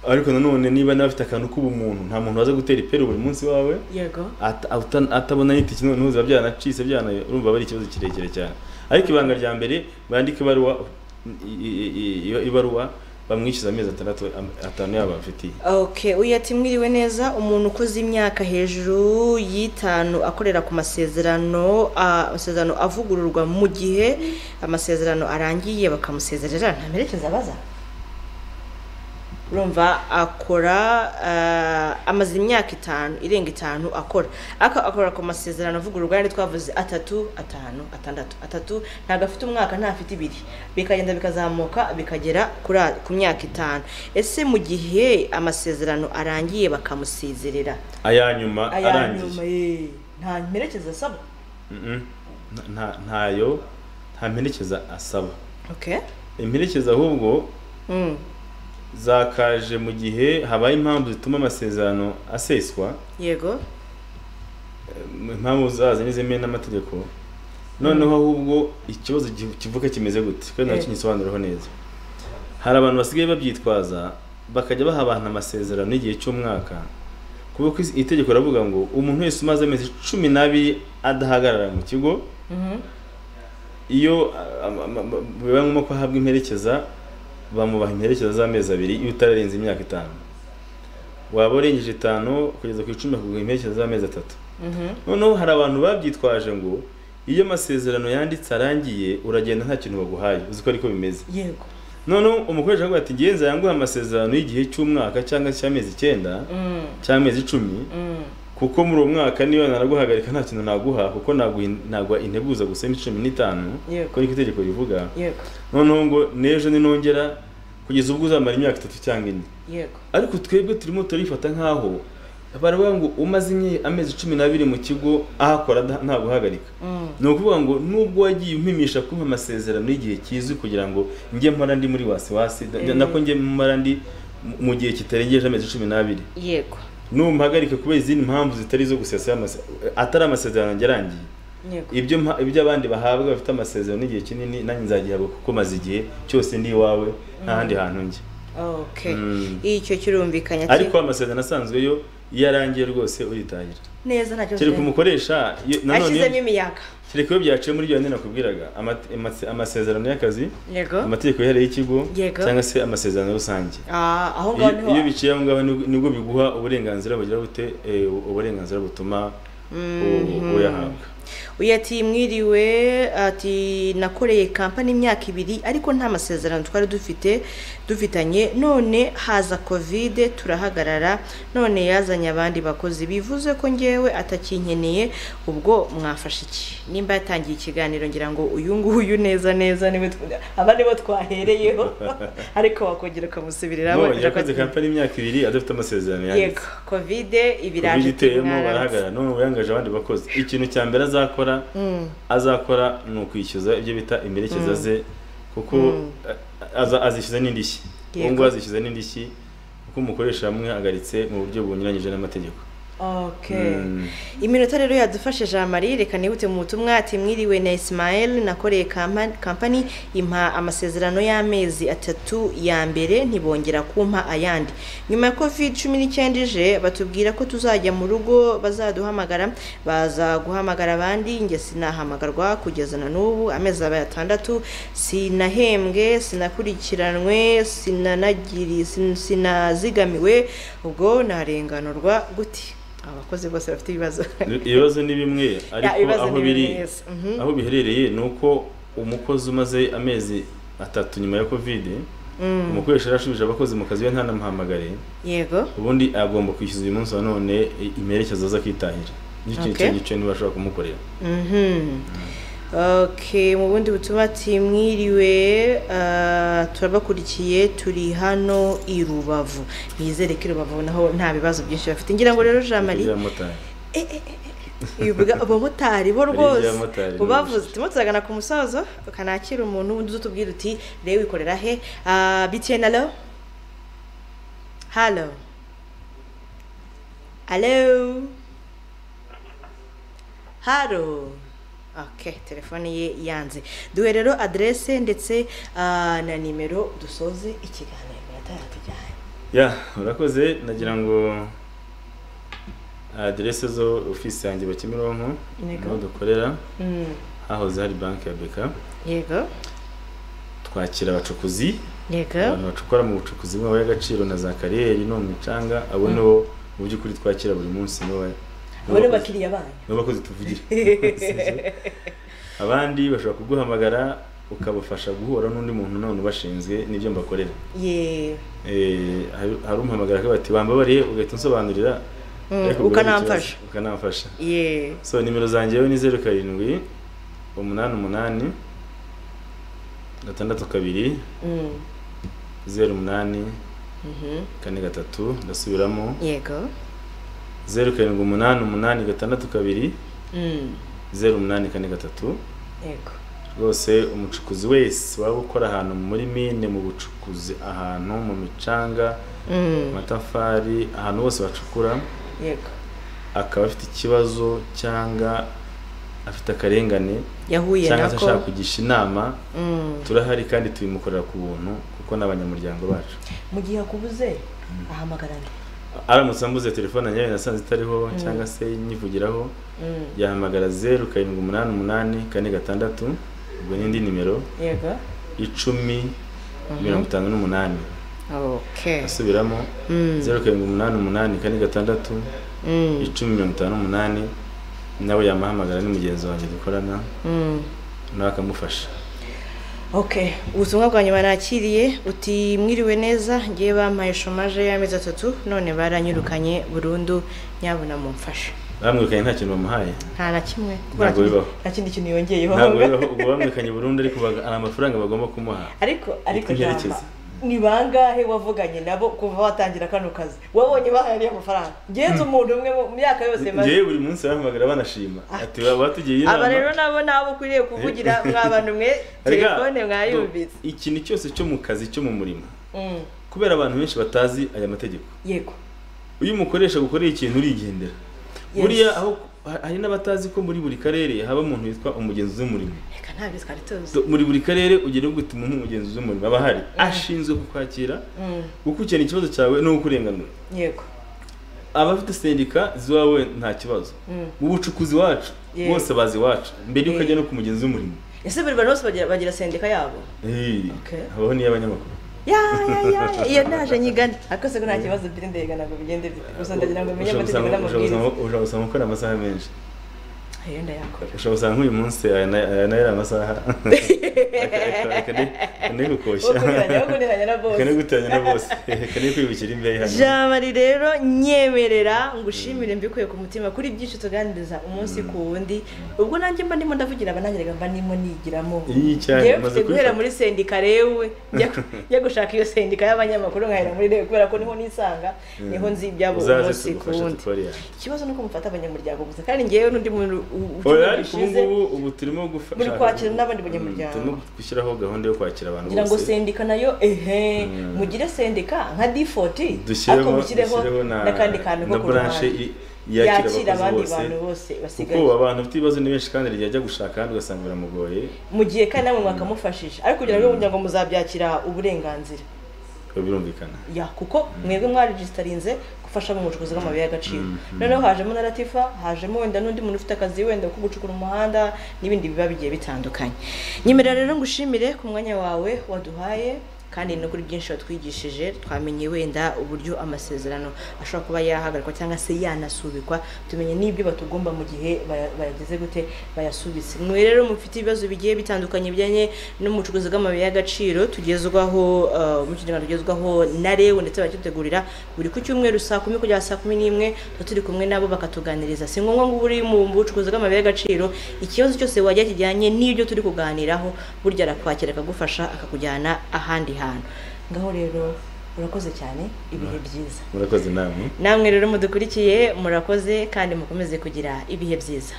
ariko nanone niba nawe afite akantu k'ubumuntu nta muntu waza gutera iperu buri munsi wawe yego ata- ata- atabona n'itike noneho biba byanacitse byana urumva aba ari ikibazo kirekire cyane ariko ibanga rya mbere bandike ibaruwa i- i- i- iyo ibaruwa bamwishyuza amezi atandatu am- atanu yabo bafitiye Okay, uyu ati mwiriwe neza umuntu ukoze imyaka hejuru y'itanu akorera ku masezerano ah, amasezerano avugururwa mu gihe amasezerano arangiye bakamusezerera nta merekeza abaza urumva akora ah, amaze imyaka itanu irenga itanu akora Aka akora ku masezerano avugururwa yari twavuze atatu atanu atandatu atatu ntabwo afite umwaka ntafite ibiri bikagenda bikazamuka bikagera kuri a- ku myaka itanu ese mu gihe amasezerano arangiye bakamusezerera aya nyuma aya nyuma arangiye ye nta mperekeza asaba Mm-mm. Nta- nta- ntayo nta mperekeza asaba okay imperekeza ahubwo mm. zakaje mu gihe habaye impamvu zituma amasezerano aseswa yego impamvu zazo ntizemewe n'amategeko noneho ahubwo ikibazo gi- kivuka kimeze gute kandi Eh. nakinyisobanuraho neza hari abantu basigaye babyitwaza bakajya baha abantu amasezerano y'igihe cy'umwaka kuko ku isi- itegeko riravuga ngo umuntu wese umaze amezi cumi n'abiri adahagarara mu kigo Mhm. iyo a- a- a- a- bibaye ngombwa ko ahabwa imperekeza bamubaha imperekeza z'amezi abiri iyo utararenze imyaka itanu waba urengeje itanu kugeza ku icumi bakaguha imperekeza z'amezi atatu Mhm. noneho hari abantu babyitwaje ngo iyo amasezerano yanditse arangiye uragenda nta kintu baguhaye uzi ko ariko bimeze yego noneho umukoresha aravuga ati ngenza yanguhe amasezerano y'igihe cy'umwaka cyangwa icy'amezi icyenda cy'amezi icumi kuko muri uwo mwaka niba naraguhagarika nta kintu naguha kuko naguha- nagwa integuza gusa iminsi cumi n'itanu Yego. ko niko itegeko rivuga yego noneho ngo n'ejo ninongera kugeza ubwo uzamara imyaka itatu cyangwa ine yego ariko twebwe turimo turifata nk'aho baravuga ngo umaze imye- amezi cumi n'abiri mu kigo ahakora nta- nta guhagarika ni ukuvuga ngo nubwo wagiye umpimisha kumpa amasezerano y'igihe kizwi kugira ngo njye mpora ndi muri wasiwasi da- da- nako njye mpora ndi mu- mu gihe kitarengeje amezi cumi n'abiri yego numpagarika kubera izindi mpamvu zitari izo gusesa amase- atari amasezerano yanjye arangiye yego ibyo mpa- ibyo abandi bahabwa bafite amasezerano y'igihe kinini nanjye nzagihabwa kuko maze igihe cyose ndi iwawe nta handi hantu njye okay Mm. icyo kirumvikanye ati- ariko amasezerano asanzwe yo iyo arangiye rwose uritahira neza nta kibazo kereka umukoresha iyo- nanone ashyizemo iyo- imiyaga kereka iyo byaciye muri yonyine nakubwiraga amate- amase- amasezerano y'akazi yego amategeko yihariye y'ikigo Yego. cyangwa se amasezerano rusange Ah, aho ngaho Iyo- niho iyo biciye aho ngaho nibwo- nibwo biguha uburenganzira bugira bute eh, uburenganzira butuma u- uyahabwa uyu ati mwiriwe ati nakoreye kampani imyaka ibiri ariko nta masezerano twari dufite dufitanye none haza kovide turahagarara none yazanye abandi bakozi bivuze ko ngewe atakinkeneye ubwo mwafashe iki nimba yatangiye ikiganiro ngira ngo uyu nguyu neza neza niwe tw- aba nibo twahereyeho ariko wakongera ukamusubiriraho Ngo, ukagira yakoze ko- kampani imyaka ibiri adafite amasezerano yego yanditse kovide ibiraje covid iteyemo mwaramutse. barahagarara none ubu yangaje abandi bakozi ikintu cya mbere azakora azakora ni ukwishyuza ibyo bita imperekeza ze kuko a- aza- azishyuza n'indishyi ubu Yego. ngubu azishyuza n'indishyi kuko umukoresha yamwihagaritse mu buryo bunyuranyije n'amategeko Okay. Mm. Iminota rero yadufashe Jean Marie reka nibute mu butumwa ati mwiriwe na Ismael nakoreye kampa- kampani impa amasezerano y'amezi atatu ya mbere ntibongera kumpa ayandi. Nyuma ya Covid 19 ije batubwira ko tuzajya mu rugo bazaduhamagara baza guhamagara abandi njye sinahamagarwa kugeza na n'ubu amezi abaye atandatu sinahembwe sinakurikiranwe sinanagiri sin- sinazigamiwe ubwo narenganurwa gute abakozi bose bafite ibibazo ibibazo ni bimwe ariko ibibazo aho ni biri bimwe, yes. Mhm. aho biherereye ni uko umukozi umaze amezi atatu nyuma ya covid umukoresha yarashubije abakozi mu kazi we ntanamuhamagare yego ubundi agomba kwishyuza uyu munsi wa none i- imperekeza zakitahira nicyo kintu Okay. cyo niba ashobora kumukorera Mhm. okay mu bundi butumwa ati mwiriwe ah, turabakurikiye turi hano i rubavu nizere ko i rubavu naho nta bibazo byinshi bafite ngira ngo rero jean marie motari bivuga abamotari bo rwose ry'abamotari, ubavuze rwose. turimo turagana ku musozo ukanakira umuntu wundi uza utubwira uti rero wikorera he Ah, btn alo halo alo halo okay telefone ye yanze duhe rero aderese ndetse ah, na nimero dusoze ikiganiro iminota yatujyanye ya urakoze nagira ngo aderese zo ofisi yanjye wa kimironko Yego. niho dukorera Mm, hahoze hari banki ya beka yego twakira abacukuzi yego abantu bacukura mu bucukuzi bw'amabuye y'agaciro na za kariyeri no mu micanga abo nibo mu by'ukuri twakira buri munsi nibo ba- abo ni abakiriya banyu nibo bakozi tuvugira abandi bashobora kuguhamagara ukabafasha guhura n'undi muntu none ubashinzwe n'ibyo mbakorera yeee Eh, hari hari umuhamagara akavuga ati wambabariye ugahita unsobanurira ariko ubwo ukanamfasha. ni ikibazo, ukanamfasha yeee so nimero zanjye yo ni zeru karindwi umunani umunani gatandatu kabiri zeru umunani kane gatatu ndasubiramo yego zeru karindwi umunani umunani gatandatu kabiri Mm, zeru umunani kane gatatu yego rwose umucukuzi wese waba ukora ahantu muri mine mu bucukuzi ahantu mu micanga mu matafari ahantu hose bacukura yego akaba afite ikibazo cyangwa afite akarengane yahuye cyangwa se nako ashaka kugisha inama Mm. turahari kandi tubimukorera ku buntu kuko n'abanyamuryango bacu mu gihe akubuze ahamagara nde aramutse ambuze telefone nyawe nasanze itariho cyangwa se nyivugiraho Mm. yahamagara zeru karindwi umunani umunani kane gatandatu ubwo n'indi nimero yego icumi mirongo itanu n'umunani okay asubiramo Mm. zeru karindwi umunani umunani kane gatandatu Mm. icumi mirongo itanu n'umunani nawe yamuhamagara ni mugenzi wanjye dukorana Mm. nawe akamufasha Okay, ubutumwa bwa nyuma nakiriye uti mwiriwe neza ngiye bampaye shomaje y'amezi atatu none baranyirukanye burundu nyabuna mumfashe bamwirukanye nta kintu bamuhaye nta na kimwe Ntabwo bibaho. nta kindi kintu yongeyeho ntabwo bibaho ubwo bamwirukanye burundu ariko baga- hari amafaranga bagomba kumuha ariko ariko Reka Jamba, ngerageze. ni bangahe wavuganye nabo kuva watangira kano kazi wabonye bahari amafaranga ngenzi umuntu umwe mu myaka yose maze ngewe buri munsi bahamagara banashima ati batugiye aba rero nabo nabo ukwiriye kuvugira mwa bantu mwe Erega, telefone mwayumvise do- ikintu cyose cyo mu kazi cyo mu murimo Mm, kubera abantu benshi batazi aya mategeko yego iyo umukoresha gukorera ikintu urigendera Yes. buriya aho hari n'abatazi ko muri buri karere haba umuntu witwa umugenzi w'umurimo reka ntabyo twari tuzi Do- muri buri karere ugira uguti umuntu umugenzi w'umurimo aba ahari ashinzwe kukwakira Mm, gukurikirana ikibazo cyawe no kukurenganura yego abafite sendika z'iwawe nta kibazo Mm. mu bucukuzi wacu Yeah. bose bazi iwacu mbere yuko Yeah. ajya no ku mugenzi w'umurimo ese buri bantu bose bagira, bagira sendika yabo Eh, Okay. habaho n'iy'abanyamakuru ya ya ya iyo naje nyigana ariko se ko nta kibazo mfite ndayigana ngo bigende bite gusa ndagira ngo menye Ushobora amategeko gusanga- ushobora n'amabwiriza gusanga- ushobora gusanga ukora amasaha menshi iyo ndayakora ushobora gusanga nk'uyu munsi aya na- aya nayo ari amasaha wo kuniranya wo akanekukoshya kuniranya na bose akanegutanya na bose akanekukwibukira imbehe hano jamari rero nyemerera ngushimire mbikuye ku mutima kuri byinshi tuganiriza umunsi ku wundi ubwo nanjye mba ndimo ndavugira aba nanjye reka mba ndimo nigiramo Iyi cyane, Njyewe umaze mfite guhera kubifata. muri sendika rewe njya gu- njya gushaka iyo sendika y'abanyamakuru nkahera muri rewe kubera ko niho nisanga niho nzi ibyabo uzaze umunsi ku tugufasha wundi tukore yanjye ikibazo ni uko mufata abanyamuryango gusa kandi ngewe n'undi muntu u- u- ucyumweru oya ariko ubu gishize ngubu ubu turimo gufasha Muri kwakira n'abandi banyamuryango. turimo gushyiraho gahunda yo kwakira abantu ngira ngo bose sendika nayo ehe mugire sendika nka d40 ariko dushyiremo mushyireho dushyiremo n'akandi kantu ko na ku branche ruhande i- yakira yakira abandi abakozi bantu bose bose basigaye kuko abantu bafite ibibazo ni benshi kandi rijya ajya gushaka ahandi ugasanga biramugoye mu gihe kandi namwe mwakamufashije ariko kugira ngo kugira ngo muzabyakira uburenganzira ubwo birumvikana ya kuko mwebwe mwaregisitarinze gufasha mu bucukuzi bw'amabuye y'agaciro noneho hajemo na latifa hajemo wenda n'undi muntu ufite akazi wenda ko gucukura umuhanda n'ibindi biba bigiye bitandukanye nyemerera rero ngushimire ku mwanya wawe waduhaye kandi no kuri byinshi watwigishije twamenye wenda uburyo amasezerano ashobora kuba yahagarikwa cyangwa se yanasubikwa tumenye n'ibyo batugomba mu gihe baya- bayageze gute bayasubitse mwe rero mufite ibibazo bigiye bitandukanye bijyanye n'umucukuzi bw'amabuye y'agaciro tugezwaho uh, mu kinyarwanda tugezwaho na rewe ndetse barakidutegurira buri ku cyumweru saa kumi kugera saa kumi n'imwe tuba turi kumwe nabo bakatuganiriza si ngombwa ngo uri mu bucukuzi bw'amabuye y'agaciro ikibazo cyose wagira kijyanye n'ibyo turi kuganiraho burya arakwakira akagufasha akakujyana ahandi hantu ngaho rero urakoze cyane ibihe byiza murakoze inama namwe rero mudukurikiye murakoze kandi mukomeze kugira ibihe byiza